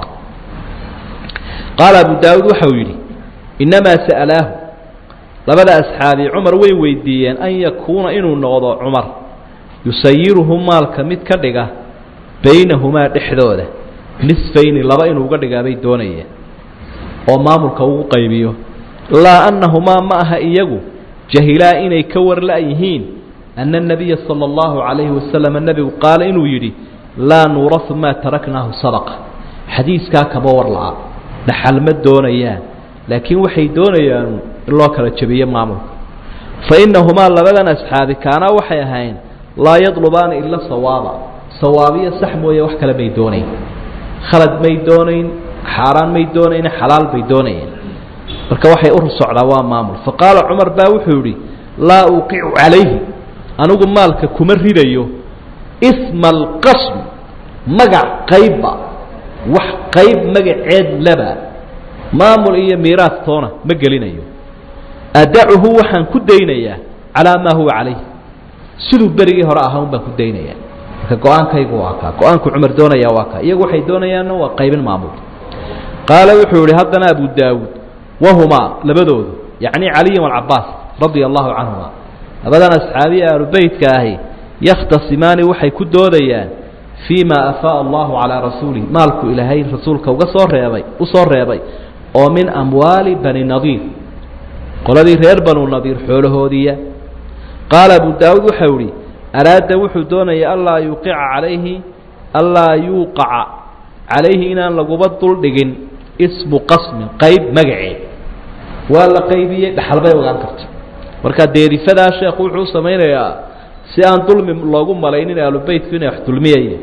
qaala abu daawuud waxa uu yidhi innamaa sa'alaahu labada asxaabi cumar way weydiiyeen an yakuuna inuu noqdo cumar yusayiruhu maalka mid ka dhiga baynahumaa dhexdooda nisfayni laba inuu uga dhigaa bay doonayeen oo maamulka ugu qaybiyo laa annahumaa ma aha iyagu jahilaa inay ka warla' yihiin anna الnabiya salى اllahu عalayhi wasalam nebigu qaala inuu yidhi laa nuurahu maa taraknaahu sadaqa xadiiskaa kama war la'a dhaxal ma doonayaan laakiin waxay doonayaan in loo kala jebiyo maamulka fainahumaa labadan asxaabi kaanaa waxay ahayn laa yadlubaana ila sawaaba sawaabiyo sax mooye wax kale may doonayn khalad may doonayn xaaraan may doonayn xalaal bay doonayeen marka waxay u socdaa waa maamul faqaala cumar baa wuxuu yidhi laa uuqicu calayhi anigu maalka kuma ridayo isma alqasm magac qaybba wax qayb magaceed laba maamul iyo miiraas toona ma gelinayo adacuhu waxaan ku daynayaa calaa maa huwa calayh siduu berigii hore ahaa un baan ku daynayaa marka go-aankaygu waa kaa go-aanku cumar doonaya waa kaa iyagu waxay doonayaanna waa qaybin maamul qaala wuxuu yihi haddana abu daawuud wahumaa labadoodu yacni caliya walcabaas radia allahu canhuma labadan asxaabiya aalubeytka ahi yakhtasimaani waxay ku doodayaan fii ma afaaa allahu calaa rasuulihi maalku ilaahay rasuulka uga soo reebay u soo reebay oo min amwaali bani nadiir qoladii reer banu nadiir xoolahoodiiya qaala abu daawuud waxau ihi araada wuxuu doonaya anlaa yuuqica calayhi anlaa yuuqaca calayhi inaan laguba duldhigin ismu qasmin qayb magaceed waa la qaybiyey dhaxal bay ogaan karta marka deerifadaa sheekhu wuxuu u samaynayaa si aan dulmi loogu malaynin aalubeytku inay wax dulmiyayeen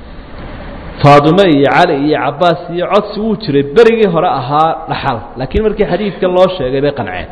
faadime iyo cali iyo cabaas iyo codsi wuu jiray berigii hore ahaa dhaxal laakiin markii xadiidkan loo sheegay bay qanceen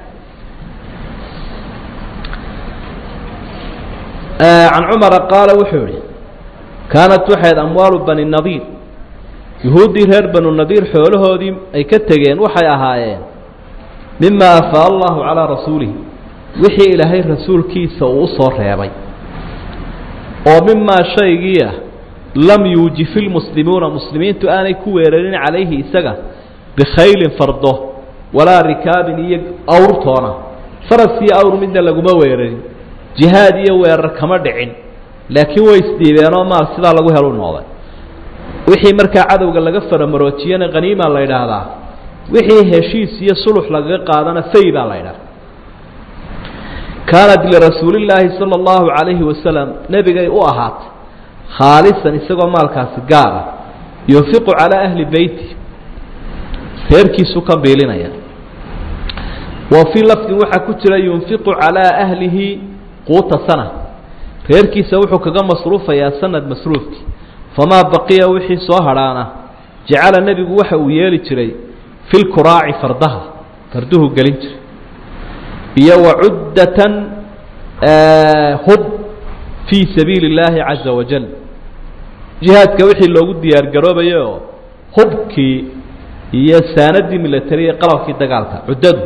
can cumara qaala wuxuu yihi kaanat waxayd amwaalu bani nadiir yuhuuddii reer banu nadiir xoolahoodii ay ka tegeen waxay ahaayeen mima afaa allahu calaa rasuulihi wixii ilaahay rasuulkiisa uu u soo reebay oo mimaa shaygii ah lam yuujifi lmuslimuuna muslimiintu aanay ku weerarin calayhi isaga bikhaylin fardo walaa rikaabin iyo awrtoona faras iyo awr midna laguma weerarin jihaad iyo weerar kama dhicin laakiin way isdhiibeenoo maal sidaa lagu helu noqday wixii markaa cadowga laga faramaroojiyana haniima la yidhaahdaa wixii heshiis iyo sulux lagaga qaadana fay baa la yidhahda kaanat lirasuulillaahi sala allahu calayhi wasalam nebigay u ahaatay khaalisan isagoo maalkaasi gaara yunfiqu calaa ahli beyti reerkiisu ka biilinaya wa fii lafdin waxaa ku jira yunfiqu calaa ahlihi quuta sana reerkiisa wuxuu kaga masruufayaa sanad masruufkii famaa baqiya wixii soo hadhaana jacala nebigu waxa uu yeeli jiray fi lkuraaci fardaha farduhu gelin jiray iyo wacuddatan hub fii sabiili اllaahi caza wajal jihaadka wixii loogu diyaar garoobayo oo hubkii iyo saanadii milatariya qalabkii dagaalka cuddadu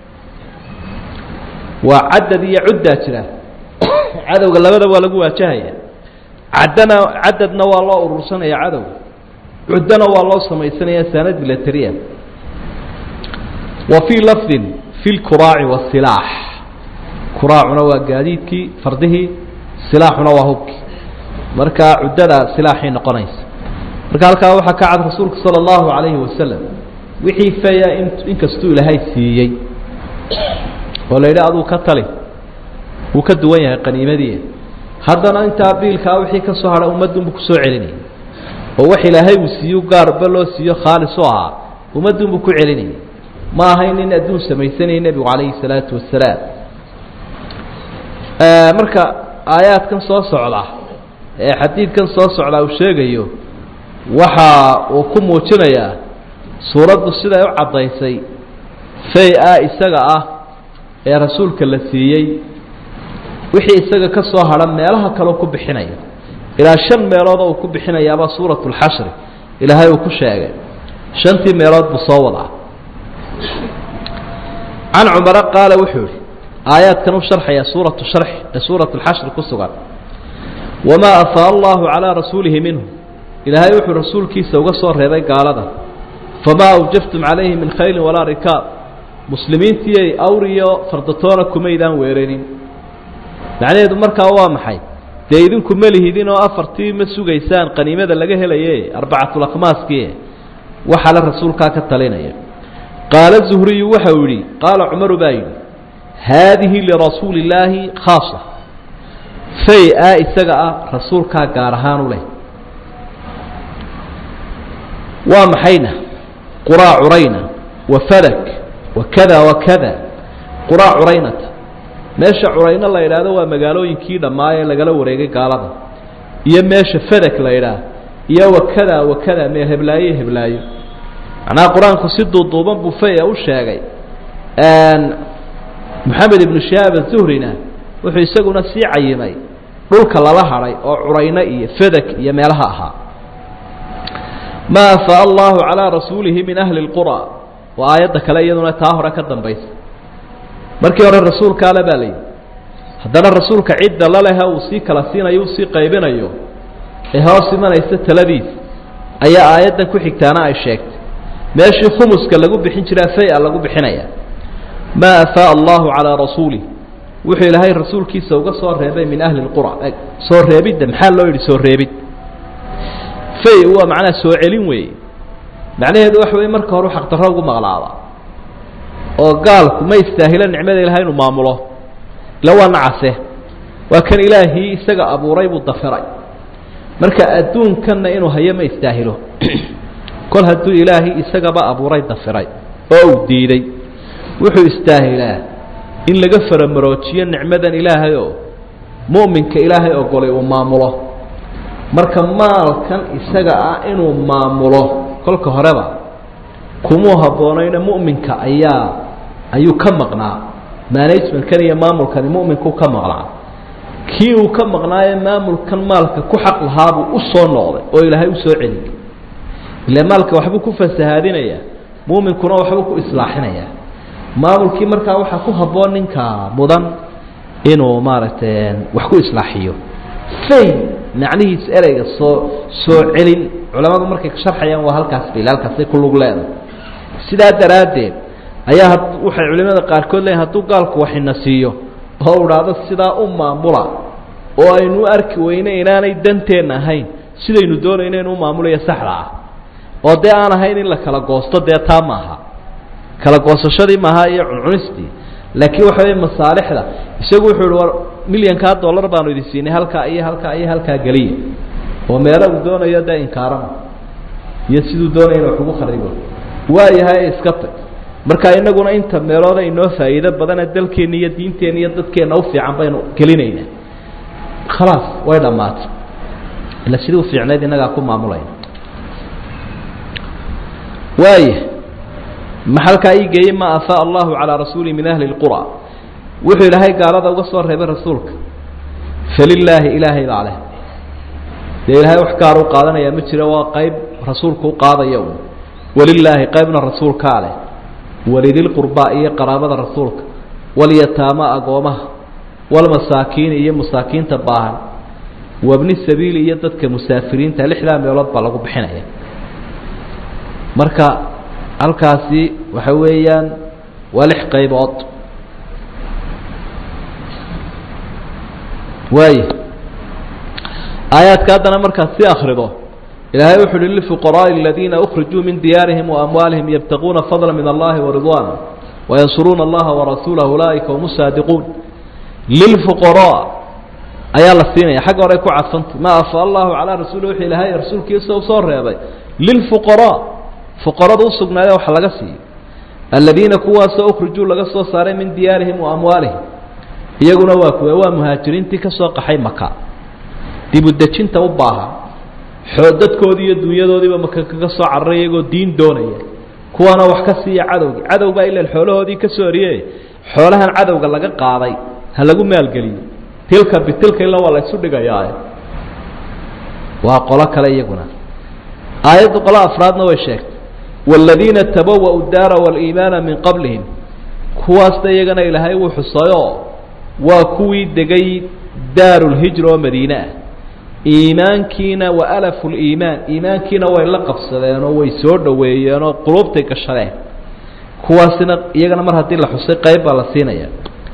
waa cadad iyo cuddaa jira cadowga labada waa lagu waajahaya caddana cadadna waa loo urursanaya cadowga cuddana waa loo samaysanaya saanad milatariya wa fii lafdin fi lkuraaci wasilaax kuraacuna waa gaadiidkii fardihii silaaxuna waa hubkii markaa cuddada silaaxay noqonaysa marka halkaa waxaa ka cad rasuulku sala allahu calayhi wasalam wixii feya in inkastuu ilaahay siiyey oo la yidhi aduu ka tali wuu ka duwan yahay qaniimadii haddana intaa biilkaa wixii ka soo hadha ummadunbu kusoo celinayay oo wax ilaahay uu siiyo gaarba loo siiyo khaalis oo ahaa ummadunbu ku celinayay ma ahayn nin adduun samaysanayay nebigu calayhi salaatu wasalaam marka aayaadkan soo socda ee xadiidkan soo socda uu sheegayo waxa uu ku muujinayaa suuraddu siday u caddaysay fay-a isaga ah ee rasuulka la siiyey wixii isaga ka soo hadha meelaha kaleo ku bixinaya ilaa shan meeloodoo uu ku bixinayaaba suuratu lxashri ilaahay uu ku sheegay shantii meelood buu soo wadaa can cumara qaala wuxuu yihi aayaadkan u sharxaya suuratu sharxi ee suuratu lxashri ku sugan wamaa afaa allahu calaa rasuulihi minhu ilaahay wuxuu rasuulkiisa uga soo reebay gaalada famaa awjaftum calayhi min khaylin walaa rikaab muslimiintiiyay awriyo fardatoona kumaydaan weeranin macnaheedu markaa waa maxay dee idinku ma lihidin oo afartii ma sugaysaan qaniimada laga helaye arbacatulakmaaskii waxaa la rasuulkaa ka talinaya qaala zuhriyu waxa uu yidhi qaala cumaru baa yidhi haadihi lirasuuli illaahi khaasa fay-a isaga ah rasuulkaa gaar ahaan u leh waa maxayna quraa curayna wa fadak wa kada wa kada quraa curaynata meesha curayno la yidhaahdo waa magaalooyinkii dhammaa ee lagala wareegay gaalada iyo meesha fadak la yidhaah iyo wakada wakada meel heblaayo heblaayo macnaha qur-aanku si duuduuban buu faya u sheegay moxamed ibnu shihaab azuhrina wuxuu isaguna sii cayimay dhulka lala hadhay oo curayno iyo fadak iyo meelaha ahaa ma afaa allahu calaa rasuulihi min ahli اlqura waa aayadda kale iyaduna taa hore ka dambaysa markii hore rasuulka ale baa layidhi haddana rasuulka cidda lalehe uu sii kala siinayo uu sii qaybinayo ee hoos imanaysa taladiis ayaa aayaddan ku xigtaana ay sheegtay meeshii khumuska lagu bixin jiraa fay-a lagu bixinaya maa afaa allahu calaa rasuulih wuxuu ilaahay rasuulkiisa uga soo reebay min ahli lqura soo reebidda maxaa loo yidhi soo reebid fay waa macnaha soo celin weeye macnaheedu waxa wey marka hore xaqdarro ugu maqlaaba oo gaalku ma istaahilo nicmada ilahay inuu maamulo ila waa nacase waa kan ilaahii isaga abuuray buu dafiray marka adduunkanna inuu hayo ma istaahilo kol hadduu ilaahay isagaba abuuray dafiray oo uu diiday wuxuu istaahilaa in laga faramaroojiyo nicmadan ilaahay oo mu'minka ilaahay ogolay uu maamulo marka maalkan isaga ah inuu maamulo kolka horeba kumuu habboonayna mu'minka ayaa ayuu ka maqnaa managementkan iyo maamulkani mu'minkuu ka maqnaa kii uu ka maqnaaye maamulkan maalka ku xaq lahaabuu u soo noqday oo ilaahay u soo celiyay ile maalka waxbuu ku fasahaadinaya mu'minkuna waxbuu ku islaaxinaya maamulkii markaa waxaa ku habboon ninka mudan inuu maaragtay wax ku islaaxiyo fay macnihiis ereyga soo soo celin culamadu markay sharxayaan waa halkaas bil halkaasay ku lug leedahay sidaa daraaddeed ayaa waxay culimada qaarkood leeyihin hadduu gaalku waxina siiyo oo u dhahdo sidaa u maamula oo aynu u arki weyne inaanay danteenna ahayn sidaynu doonayno inuu maamulayo saxda ah oo dee aan ahayn in la kala goosto dee taa maaha kala goosashadii maaha iyo cuncunistii laakiin waxa wey masaalixda isagu wuxuu ihi war milyankaa dollar baanu idin siinay halkaa iyo halkaa iyo halkaa geliya oo meelo uu doonayo dee inkaarana iyo siduu doonaya in wax ugu kharibo waayahay iska tag marka inaguna inta meelooda inoo faa'iido badane dalkeenna iyo diinteenna iyo dadkeenna u fiican baynu gelinaynaa khalaas way dhammaatay ila sidii u fiicnayd innagaa ku maamulayna waaya maxalkaa ii geeyey ma afaa allahu calaa rasuuli min ahli اlqura wuxuu ilaahay gaalada uga soo reebay rasuulka falilaahi ilaahay baa leh dee ilaahay wax gaar u qaadanayaa ma jiro waa qayb rasuulku u qaadaya un walilaahi qaybna rasuulkaa leh walidilqurbaa iyo qaraabada rasuulka walyataama agoomaha walmasaakiini iyo masaakiinta baahan wabni sabiili iyo dadka musaafiriinta lixdaa meelood baa lagu bixinaya marka halkaasi waxa weeyaan waa lix qaybood waaya aayaadka haddana markaad si akrido ilaahay wuxu uhi lifuqaraaءi aladiina ukrijuu min diyaarihim waamwaalihim yabtaquuna fadla min allahi waridwaana wayansuruuna allaha warasuulah ulaa'ika hum saadiquun lilfuqaraa ayaa la siinaya xagga hore ku cadfantay ma afa allahu calaa rasuuli wixii ilaahay rasuulkiisa u soo reebay lilfuqaraa fuqarada usugnaadee wax laga siiyo aladiina kuwaasoo ukrijuu laga soo saaray min diyaarihim wa amwaalihim iyaguna waa kuwe waa muhaajiriintii ka soo qaxay maka dibudejinta u baahan xoo dadkoodii iyo dunyadoodiiba maka kaga soo cararay iyagoo diin doonaya kuwaana wax ka siiya cadowgii cadow baa ilan xoolahoodii ka soo oriye xoolahan cadowga laga qaaday ha lagu maalgeliyo tilka bitilka ila waa la isu dhigayaa waa qolo kale iyaguna aayadda qolo afraadna way sheegtay wاladiina tabawa'u daara wاliimaana min qablihim kuwaasna iyagana ilaahay wuu xusayoo waa kuwii degay daaru lhijra oo madiine ah iimaankiina wa alafu liimaan iimaankiina way la qabsadeen oo way soo dhoweeyeen oo quluubtay gashadeen kuwaasina iyagana mar haddii la xusay qayb baa la siinaya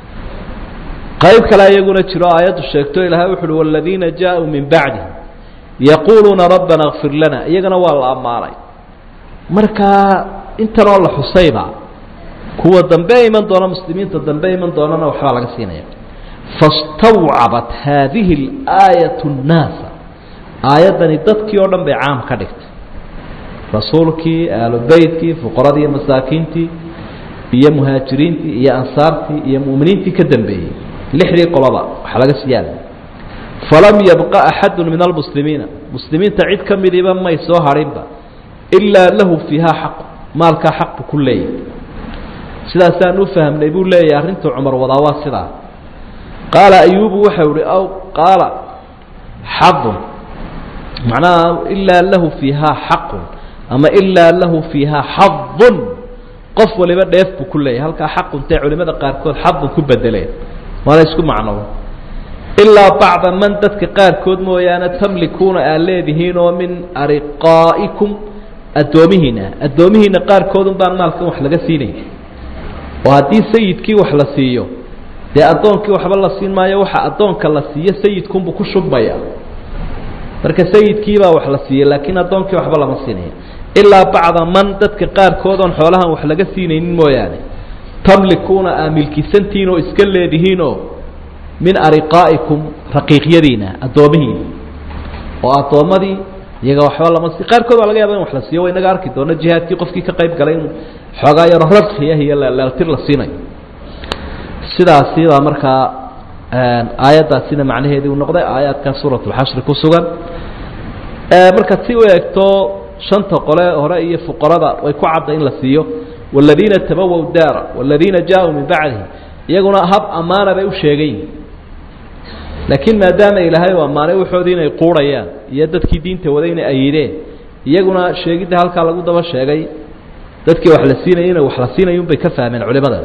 qayb kale iyaguna jiro aayaddu sheegto ilaahay wuxu uhi wاladiina jaaءuu min bacdihim yaquuluuna rabbana اkfir lana iyagana waa la ammaanay markaa intanoo la xusayba kuwa dambe iman doona muslimiinta dambe iman doonana waxbaa laga siinaya fastawcabat haadihi اlaayaة الnaasa aayaddani dadkii oo dhan bay caam ka dhigtay rasuulkii aalubeytkii fuqaradii iyo masaakiintii iyo muhaajiriintii iyo ansaartii iyo mu'miniintii ka dambeeyey lixdii qoloba waxaa laga siyaada falam yabqa axadu min almuslimiina muslimiinta cid ka midiba may soo hadhinba ilaa lahu fiiha xaqu maalkaa xaq buu ku leeyahay sidaasaan u fahmnay buu leeyahay arrintuu cumar wadaa waa sidaa qaala ayubu waxau ihi aw qaala xadun macnaha ilaa lahu fiihaa xaqun ama ilaa lahu fiihaa xadun qof waliba dheef buu ku leeyahay halkaa xaquntee culimada qaarkood xadun ku bedeleen waana isku macno ilaa bacda man dadka qaarkood mooyaane tamlikuuna aad leedihiin oo min ariqaa'ikum addoomihiina addoomihiina qaarkoodun baan maalkan wax laga siinay oo haddii sayidkii wax la siiyo dee addoonkii waxba la siin maayo waxa addoonka la siiyo sayidkunbuu ku shubmaya marka sayidkiibaa wax la siiyey laakiin addoonkii waxba lama siinayo ilaa bacda man dadka qaarkood oon xoolahan wax laga siinaynin mooyaane tamlikuuna aa milkisantihiin oo iska leedihiinoo min ariqaa'ikum raqiiqyadiina addoomihiina oo addoommadii iyaga waxba lama sii qaarkood waa laga yaaba in wax la siiyo wa inaga arki doono jihaadkii qofkii ka qayb galay in xoogaa yaro radkiyah iyo leeltir la siinayo sidaasi baa markaa aayaddaasina macnaheedii uu noqday aayaadka suurat اlxashri ku sugan markaad si u eegto shanta qole hore iyo fuqarada way ku cadda in la siiyo wاladiina tabawow daara wاladiina jaaءuu min bacdihi iyaguna hab ammaana bay u sheegayin laakiin maadaama ilaahay u ammaanay waxoodii inay quurhayaan iyo dadkii diinta waday inay ayideen iyaguna sheegidda halkaa lagu daba sheegay dadkii wax la siinaya inay wax la siinayun bay ka fahmeen culimada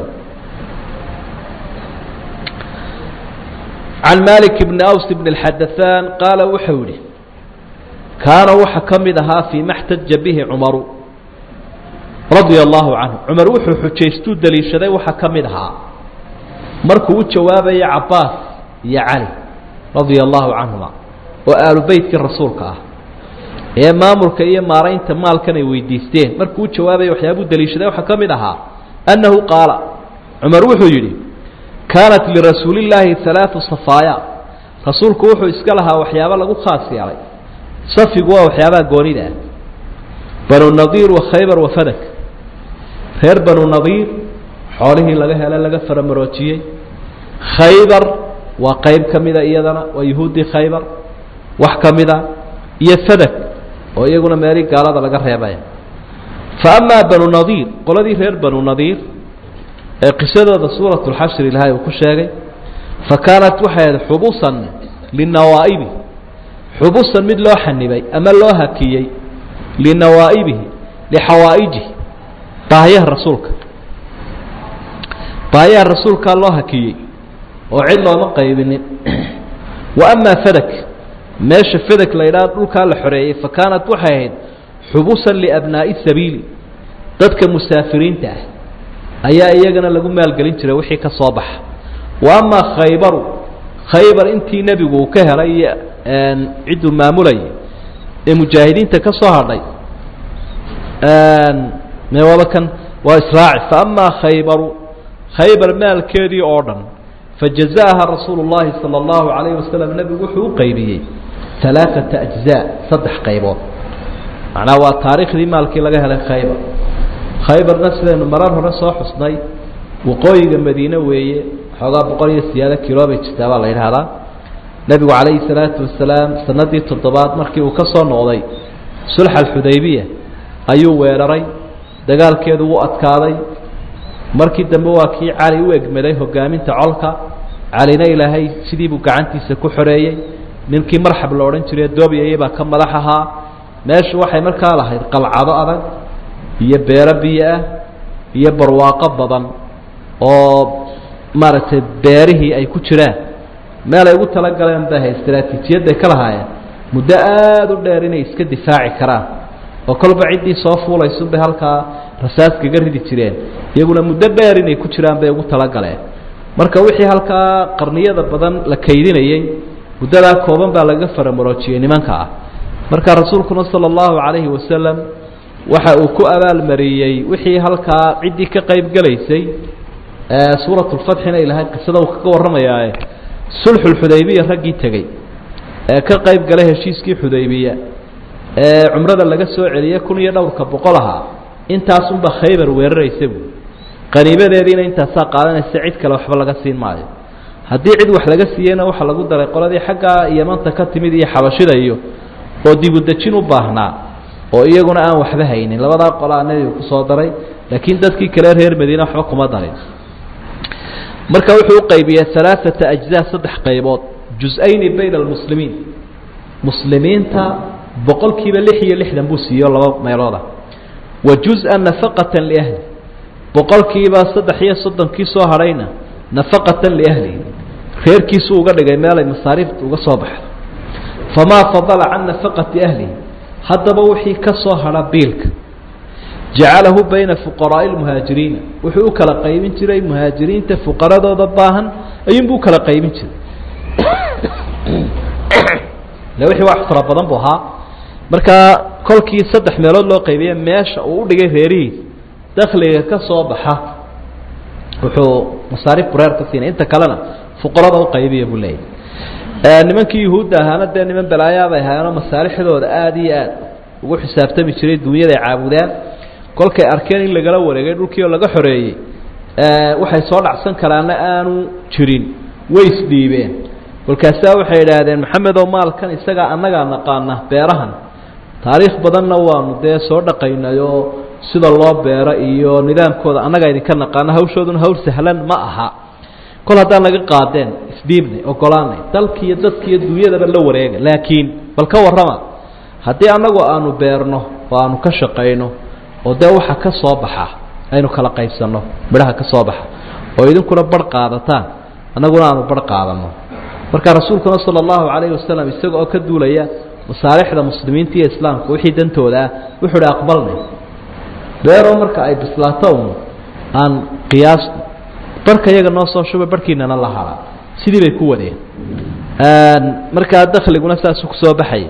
can malik bni aws bn اxadaثan qaala wuxuu yihi kaana waxa ka mid ahaa fii ma xtaja bihi cumaru radia allahu canhu cumar wuxuu xujaystuu daliishaday waxa ka mid ahaa markuu u jawaabaya cabaas iyo cali radia allahu canhuma oo aalu beytkii rasuulka ah ee maamulka iyo maaraynta maalkan ay weydiisteen markuu u jawaabaya waxyaabuu daliishaday waxaa ka mid ahaa annahu qaala cumar wuxuu yidhi kaanat lirasuuli illaahi alaau safaaya rasuulku wuxuu iska lahaa waxyaabo lagu khaas yeelay safigu waa waxyaabaha goonida ah banu nadiir wa khaybar wa fadak reer banu nadiir xoolihii laga hele laga faramaroojiyey khaybar waa qayb ka mida iyadana waa yahuuddii khaybar wax ka mida iyo fadak oo iyaguna meelii gaalada laga reebaya fa amaa banu nadiir qoladii reer banu nadiir ee qisadooda suurat lxashri ilaahay uu ku sheegay fa kaanat waxay ahayd xubusan linawaa'ibi xubusan mid loo xanibay ama loo hakiyey linawaa'ibihi lixawaa'ijihi baahiyaha rasuulka baahiyaha rasuulkaa loo hakiyey oo cid looma qaybinin wa amaa fadak meesha fadak la yidhaha dhulkaa la xoreeyey fa kaanat waxay ahayd xubusan liabnaa'i sabiili dadka musaafiriinta ah ayaa iyagana lagu maalgelin jiray wixii ka soo baxa wa amaa khaybaru khaybar intii nebigu uu ka helay iyo cidduu maamulayay ee mujaahidiinta ka soo hadhay meewaba kan waa israaci faama khaybaru khaybar maalkeedii oo dhan fajaza'aha rasuulu llahi sala allahu calayhi wasalam nebigu wuxuu u qaybiyey alaaata ajzaa saddex qaybood macnaha waa taariikhdii maalkii laga helay khaybar khaybarna sidaynu marar hore soo xusnay waqooyiga madiine weeye xoogaa boqol iyo siyaado kilo bay jirtaa baa la yidhaahdaa nebigu calayhi salaatu wasalaam sanadii toddobaad markii uu ka soo noqday sulxa alxudaybiya ayuu weeraray dagaalkeedu wuu adkaaday markii dambe waa kii cali u egmaday hogaaminta colka calina ilaahay sidiibuu gacantiisa ku xoreeyey ninkii marxab la odhan jiray doobiyaya baa ka madax ahaa meeshu waxay markaa lahayd qalcado adag iyo beero biyo ah iyo barwaaqo badan oo maaragtay beerihii ay ku jiraan meel ay ugu talagaleen bay hay istraatiijiyadday ka lahaayeen muddo aada u dheer inay iska difaaci karaan oo kolba ciddii soo fuulaysunbay halkaa rasaas kaga ridi jireen iyaguna muddo dheer inay ku jiraan bay ugu talagaleen marka wixii halkaa qarniyada badan la kaydinayey muddadaa kooban baa laga faramuroojiyey nimanka ah marka rasuulkuna sala allahu calayhi wasalam waxa uu ku abaalmariyey wixii halkaa ciddii ka qayb gelaysay suuratulfatxina ilahay qisada uu kaga warramayaae sulxulxudaybiya raggii tegey ee ka qayb galay heshiiskii xudaybiya ee cumrada laga soo celiyey kun iyo dhowrka boqol ahaa intaasunba khaybar weeraraysa buui qaniimadeediina intaasaa qaadanaysa cid kale waxba laga siin maayo haddii cid wax laga siiyeyna waxaa lagu daray qoladii xaggaa yamanta ka timid iyo xabashida iyo oo dibudejin u baahnaa oo iyaguna aan waxba haynin labadaa qolaa nebigu kusoo daray laakiin dadkii kale reer madiine waxba kuma darin marka wuxuu u qaybiyey alaaata ajzaa saddex qaybood jus-ayni bayna almuslimiin muslimiinta boqolkiiba lix iyo lixdan buu siiyo laba meelooda wa juz-an nafaqatan liahli boqolkiiba saddex iyo soddonkii soo hadhayna nafaqatan liahlihi reerkiisuu uga dhigay meelay masaariifta uga soo baxdo famaa fadala can nafaqati ahlihi haddaba wixii ka soo hadha biilka jacalahu bayna fuqaraa'i lmuhaajiriina wuxuu u kala qaybin jiray muhaajiriinta fuqaradooda baahan ayuunbuu ukala qaybin jiray le wixii wax fara badan buu ahaa markaa kolkii saddex meelood loo qaybiye meesha uu u dhigay reerihiis dakliga ka soo baxa wuxuu masaariif bureer ka siinay inta kalena fuqarada u qaybiya buu leeyahy nimankii yuhuudda ahaana dee niman balaayaabay ahaayeenoo masaalixdooda aada iyo aad ugu xisaabtami jiray dunyaday caabudaan kolkay arkeen in lagala wareegay dhulkii oo laga xoreeyey waxay soo dhacsan karaana aanu jirin way isdhiibeen kolkaasaa waxay idhaahdeen maxamedow maalkan isagaa annagaa naqaana beerahan taariikh badanna waanu dee soo dhaqaynayoo sida loo beero iyo nidaamkooda annagaa idinka naqaana hawshooduna hawl sahlan ma aha kol haddaan naga qaadeen isdhiibnay ogolaanay dalkiiyo dadkiiyo dunyadaba la wareega laakiin bal ka warrama haddii annagu aanu beerno oo aanu ka shaqayno oo dee waxa ka soo baxa aynu kala qaybsanno midhaha ka soo baxa oo idinkuna barh qaadataan annaguna aanu barh qaadanno marka rasuulkuna sala allahu calayhi wasalam isaga oo ka duulaya masaalixda muslimiinta iyo islaamka wixii dantooda ah wuxuu uhi aqbalnay beeroo marka ay bislaato un aan qiyaasno barhka iyaga noo soo shubay barhkiinana la halaa sidii bay ku wadeen markaa dakliguna saasuu kusoo baxaya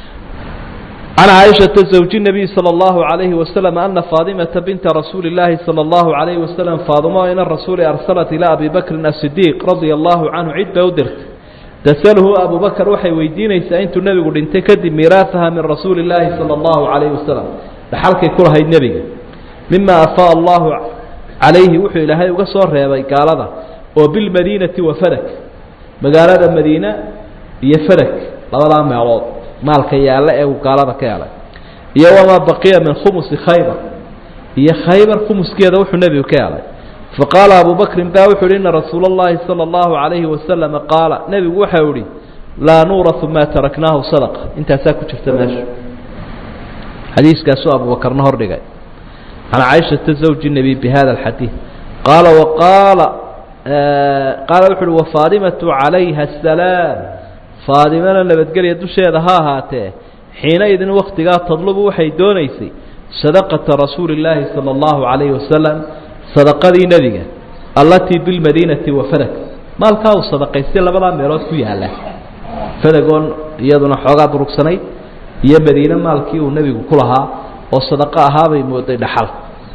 can caaishata zawji nabiy sala allahu calayhi wasalam ana faadimata binta rasuuli illaahi sala allahu calayhi wasalam faadimo ina rasuuli arsalat ilaa abi bakrin asidiiq radia allahu canhu cid bay u dirtay tasalhu abu bakar waxay weydiinaysaa intuu nebigu dhintay kadib miiraahaha min rasuuli illaahi sala allahu calayhi wasalam dhaxalkay ku lahayd nebiga mima afaa allahu calayhi wuxuu ilaahay uga soo reebay gaalada oo bilmadiinati wa fadak magaalada madiina iyo fadak labadaa meelood maalka yaalla ee uu gaalada ka helay iyo wamaa baqiya min khumusi khaybar iyo khaybar khumuskeeda wuxuu nebigu ka helay faqaala abu bakrin ba wuxu uhi ina rasuula اllahi salى اllahu عalayhi wasalama qaala nebigu waxau ihi laa nuurahu maa taraknaahu sadaqa intaasaa ku jirta meesha xadiiskaasuu abubakarna hordhigay can caaishata zawji nebi bi hada alxadiid qaala waqaala qaala wuxu uhi wafaadimatu calayha asalaam faadimana nabadgelya dusheeda ha ahaatee xiinaidin waktigaa tadlubu waxay doonaysay sadaqata rasuuli illaahi sala allahu calayhi wasalam sadaqadii nebiga allatii bilmadiinati wa fadak maalkaa uu sadaqaystay labadaa meelood ku yaalla fadagoon iyaduna xoogaa durugsanayd iyo madiine maalkii uu nebigu ku lahaa oo sadaqo ahaabay mooday dhaxal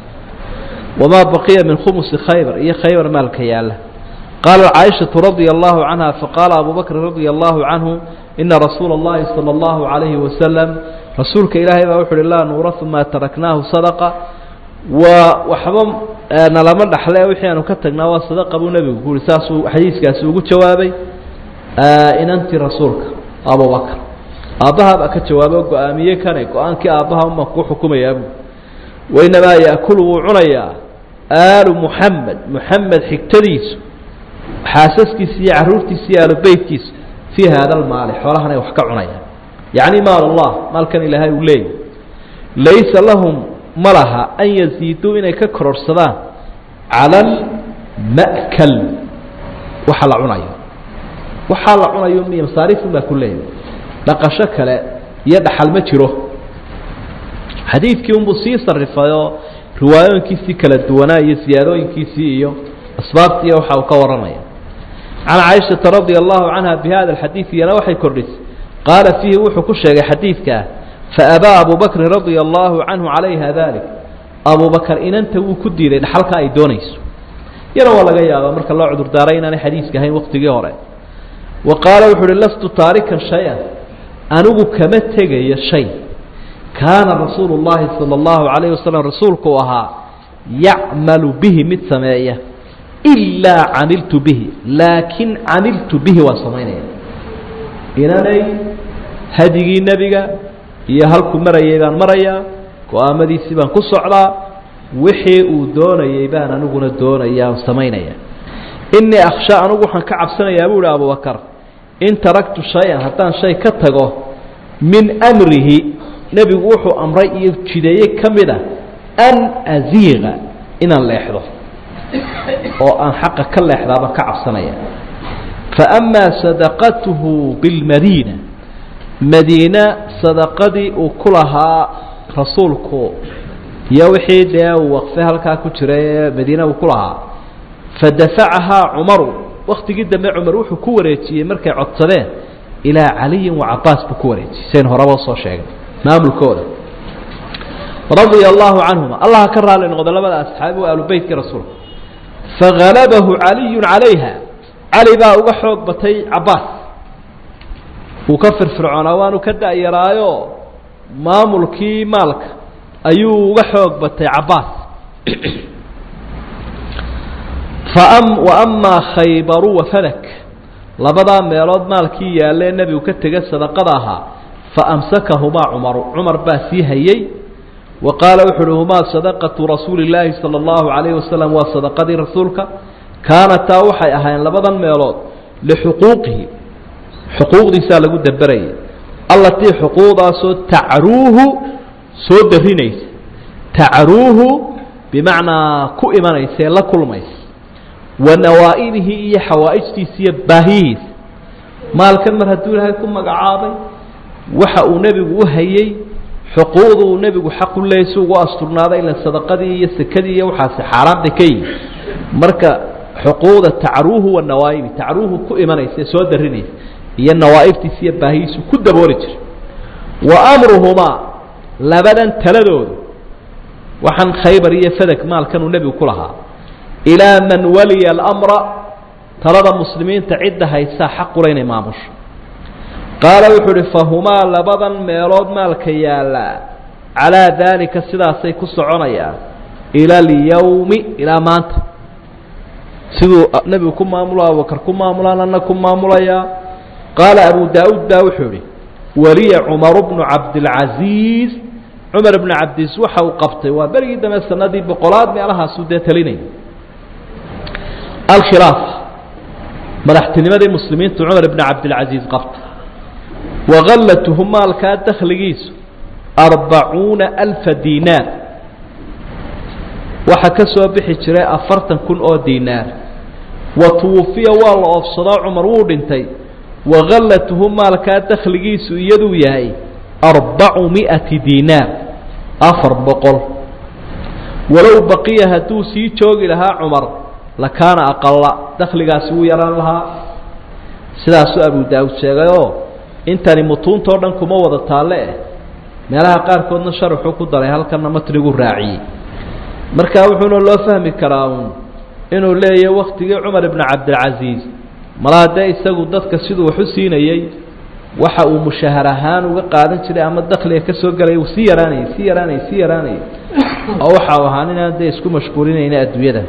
wamaa baqiya min khumusi khaybar iyo khaybar maalka yaalla qaala caaishatu radia allahu canha faqaala abu bakrin radia allahu canhu ina rasuula اllahi salى اllahu عalayhi wasalam rasuulka ilaahay baa wuxu uhi laa nuurahu maa taraknaahu sadaqa waa waxba nalama dhaxle wixii aanu ka tagnaa waa sadaqa buu nebigu ku uhi saasuu xadiiskaasi ugu jawaabay inantii rasuulka abubakr aabbahaabaa ka jawaabo go-aamiye kane go-aankii aabbaha uma ku xukumayaabu wainamaa yaakulu wuu cunayaa aalu muxamed muxamed xigtadiisu xaasaskiisa iyo caruurtiisa iyo aalubeytkiisa fii haada almaali xoolahanay wax ka cunayaan yacni maal allah maalkan ilaahay uu leeyahy laysa lahum ma laha an yaziiduu inay ka kororsadaan cala alma'kal waxa la cunayo waxaa la cunayo miy masaariifun baa ku leeyahy dhaqasho kale iyo dhaxal ma jiro xadiidkii unbuu sii sarifayoo riwaayooyinkiisii kala duwanaa iyo siyaadooyinkiisii iyo asbaabtii waxa uu ka warramaya can caaishata radia allahu canha bi hada alxadiid iyana waxay kordhisay qaala fiihi wuxuu ku sheegay xadiidkaa faabaa abu bakrin radia allahu canhu calayha dalik abu bakar inanta wuu ku diiday dhaxalka ay doonayso yana waa laga yaabaa marka loo cudurdaaray inaanay xadiiska ahayn waqtigii hore wa qaala wuxu uhi lastu taarikan shay-an anigu kama tegayo shay kaana rasuulu llahi sala allahu calayh wasalam rasuulku u ahaa yacmalu bihi mid sameeya ilaa camiltu bihi laakin camiltu bihi waa samaynaya inanay hadigii nebiga iyo halkuu marayay baan marayaa go-aamadiisii baan ku socdaa wixii uu doonayay baan aniguna doonaya o samaynaya inii akhsha anigu waxaan ka cabsanayaa buu ihi abubakar in taraktu shay-an haddaan shay ka tago min amrihi nebigu wuxuu amray iyo jideeye ka mid a an aziiqa inaan leexdo oo aan xaqa ka leexdaabaan ka cabsanaya fa amaa sadaqatuhu bilmadiina madiina sadaqadii uu ku lahaa rasuulku iyo wixii dee uu waqfe halkaa ku jiray ee madiina uu ku lahaa fadafacahaa cumaru waktigii dambe cumar wuxuu ku wareejiyey markay codsadeen ilaa caliyin wa cabaas buu ku wareejiyey sayn horaba usoo sheegay maamulkooda radia allahu canhuma allah ka raali noqdo labada asxaabi waa aalubeytkii rasuulka fagalabahu caliyun calayha cali baa uga xoog batay cabaas wuu ka firfircoonaa waanu ka da-yaraayo maamulkii maalka ayuu uga xoog batay cabaas wa amaa khaybaru wa fadak labadaa meelood maalkii yaalee nebigu ka tega sadaqada ahaa fa amsakahumaa cumaru cumar baa sii hayey wa qaala wuxu uhi humaa sadaqatu rasuuli illaahi sala allahu calayhi wasalam waa sadaqadii rasuulka kaanataa waxay ahaayeen labadan meelood lixuquuqihi xuquuqdiisaa lagu daberayay allatii xuquuqdaasoo tacruuhu soo darinaysa tacruuhu bimacnaa ku imanaysa ee la kulmaysa wa nawaa'ibihi iyo xawaa'ijtiisa iyo baahiyihiisa maalkan mar hadduu ilaahay ku magacaabay waxa uu nebigu u hayey xuquuqda uu nebigu xaqu leeyay si ugu asturnaaday ila sadaqadii iyo sekadii iyo waxaasi xaaraantay ka yihi marka xuquuqda tacruuhu wa nawaa'ibi tacruuhu ku imanaysa ee soo darinaysa iyo nawaa'ibtiisa iyo baahiyiisu ku dabooli jiray wa amruhumaa labadan taladoodu waxaan khaybar iyo fadag maalkan uu nebigu ku lahaa ilaa man waliya alamra talada muslimiinta cidda haysaa xaqula inay maamusho qaala wuxuu uhi fahumaa labadan meelood maalka yaallaa calaa daalika sidaasay ku soconayaan ila alyawmi ilaa maanta siduu nebigu ku maamulo abubakar ku maamulaan anna ku maamulayaa qaala abu daa-uud baa wuxuu ihi waliya cumaru bnu cabdilcasiis cumar bnu cabdiis waxa uu qabtay waa berigii dambe sanadii boqolaad meelahaasuu dee talinayay alkhilaafa madaxtinimadii muslimiintu cumar bnu cabdilcasiis qabtay wagallatuhu maalkaa dakhligiisu arbacuuna alfa diinaar waxaa ka soo bixi jiray afartan kun oo diinaar wa tuwufiya waa la oofsadoo cumar wuu dhintay wagallatuhu maalkaa dakhligiisu iyaduu yahay arbacu mi'ati diinaar afar boqol walow baqiya hadduu sii joogi lahaa cumar lakaana aqala dakhligaasi wuu yaraan lahaa sidaasuu abu daawud sheegayoo intani mutuuntao dhan kuma wada taalle eh meelaha qaarkoodna sharaxuu ku daray halkanna matnigu raaciyey marka wuxuuna loo fahmi karaa uun inuu leeyahy waktigii cumar ibnu cabdilcasiis malaa dee isagu dadka siduu wax u siinayey waxa uu mushahar ahaan uga qaadan jiray ama dakliga ka soo gelaya uu sii yaraanayay sii yaraanayay sii yaraanayay oo waxa uu ahaan inaan dee isku mashquulinayna adduunyada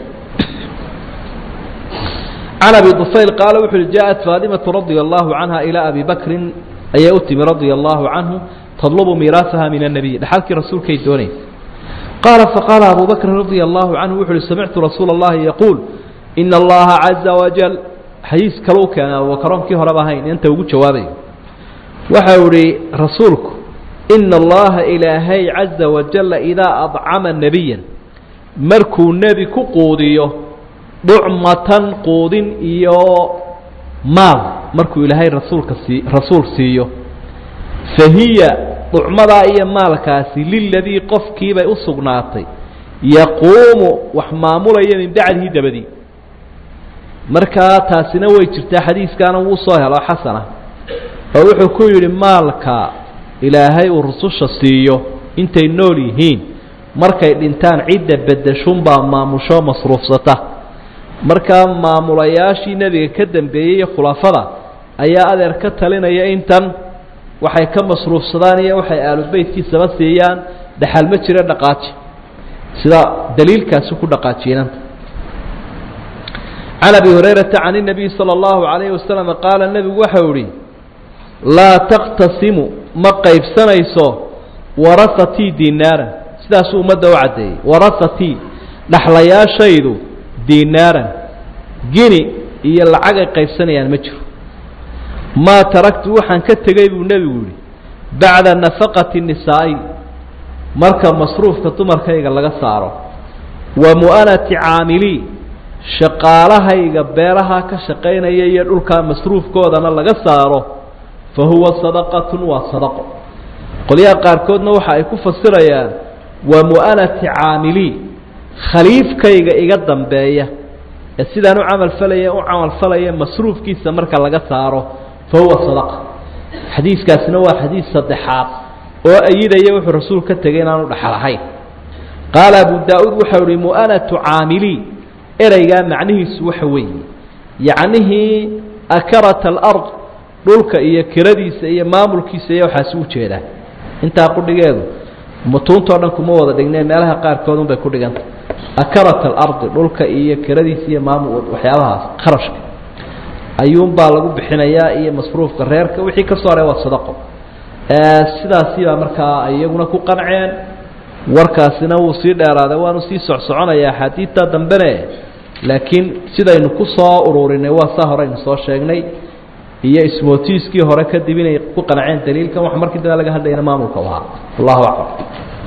can abi dufayl qaala wuxu uhi jaaءat faadimatu radia allahu canha ilaa abi bakrin ayay u timi radia allahu canhu tadlubu miiraasaha min الnabiy dhaxalkii rasuulkay doonaysa qaala faqaala abu bakrin radia allahu canhu wuxu uhi samictu rasuula اllahi yaquul ina allaha caza wajal xadiis kale u keenay abubakaronkii horeba ahayn inta ugu jawaabayo waxau ihi rasuulku ina allaha ilaahay caza wajala idaa adcama nebiya markuu nebi ku quudiyo dhucmatan quudin iyo maal markuu ilaahay rasuulka sii rasuul siiyo fahiya dhucmadaa iyo maalkaasi liladii qofkiibay u sugnaatay yaquumu wax maamulaya min bacdihi dabadii markaa taasina way jirtaa xadiiskaana wuu soo helo xasana oo wuxuu ku yidhi maalka ilaahay uu rususha siiyo intay nool yihiin markay dhintaan cidda bedeshunbaa maamusho masruufsata markaa maamulayaashii nebiga ka dambeeyey iyo khulafada ayaa adeer ka talinaya intan waxay ka masruufsadaan iyo waxay aalubeytkiisaba siiyaan dhaxal ma jira dhaqaaji sida daliilkaasi ku dhaqaajiinanta can abi hurayrata can الnabiy salى اllahu عalayhi wasalam qaala nebigu waxau ihi laa taqtasimu ma qaybsanayso warahatii dinaaran sidaasuu ummadda u caddeeyey warahatii dhaxlayaashaydu dinaaran gini iyo lacag ay qaybsanayaan ma jiro maa taraktu waxaan ka tegey buu nebigu yihi bacda nafaqati nisaa'i marka masruufka dumarkayga laga saaro wa mu'anati caamilii shaqaalahayga beeraha ka shaqaynaya iyo dhulkaa masruufkoodana laga saaro fa huwa sadaqatun waa sadaqo qolyaha qaarkoodna waxa ay ku fasirayaan wa mu'anati caamilii khaliifkayga iga dambeeya ee sidaan u camal falaya u camal falaya masruufkiisa marka laga saaro fa huwa sadaqa xadiiskaasina waa xadiis saddexaad oo ayidaya wuxuu rasuul ka tegay inaanu dhaxal ahayn qaala abu daa-uud waxau ihi mu'anatu caamilii ereygaa macnihiisu waxa weeye yacnihii akarata alard dhulka iyo kiradiisa iyo maamulkiisa iyo waxaasi u jeedaa intaa qudhigeedu mutuuntao dhan kuma wada dhigneen meelaha qaarkood unbay ku dhiganta akarat alardi dhulka iyo kiradiisa iyo maamul waxyaabahaas kharashka ayuunbaa lagu bixinayaa iyo masruufka reerka wixii ka soo haray waa sadaqo sidaasi baa markaa iyaguna ku qanceen warkaasina wuu sii dheeraaday waanu sii socsoconaya axaadiidta dambene laakiin sidaynu ku soo ururinay waa saa horeynu soo sheegnay iyo ismootiiskii hore kadib inay ku qanceen daliilkan wax markii dambe laga hadlayana maamulka u ahaa wallahu aclam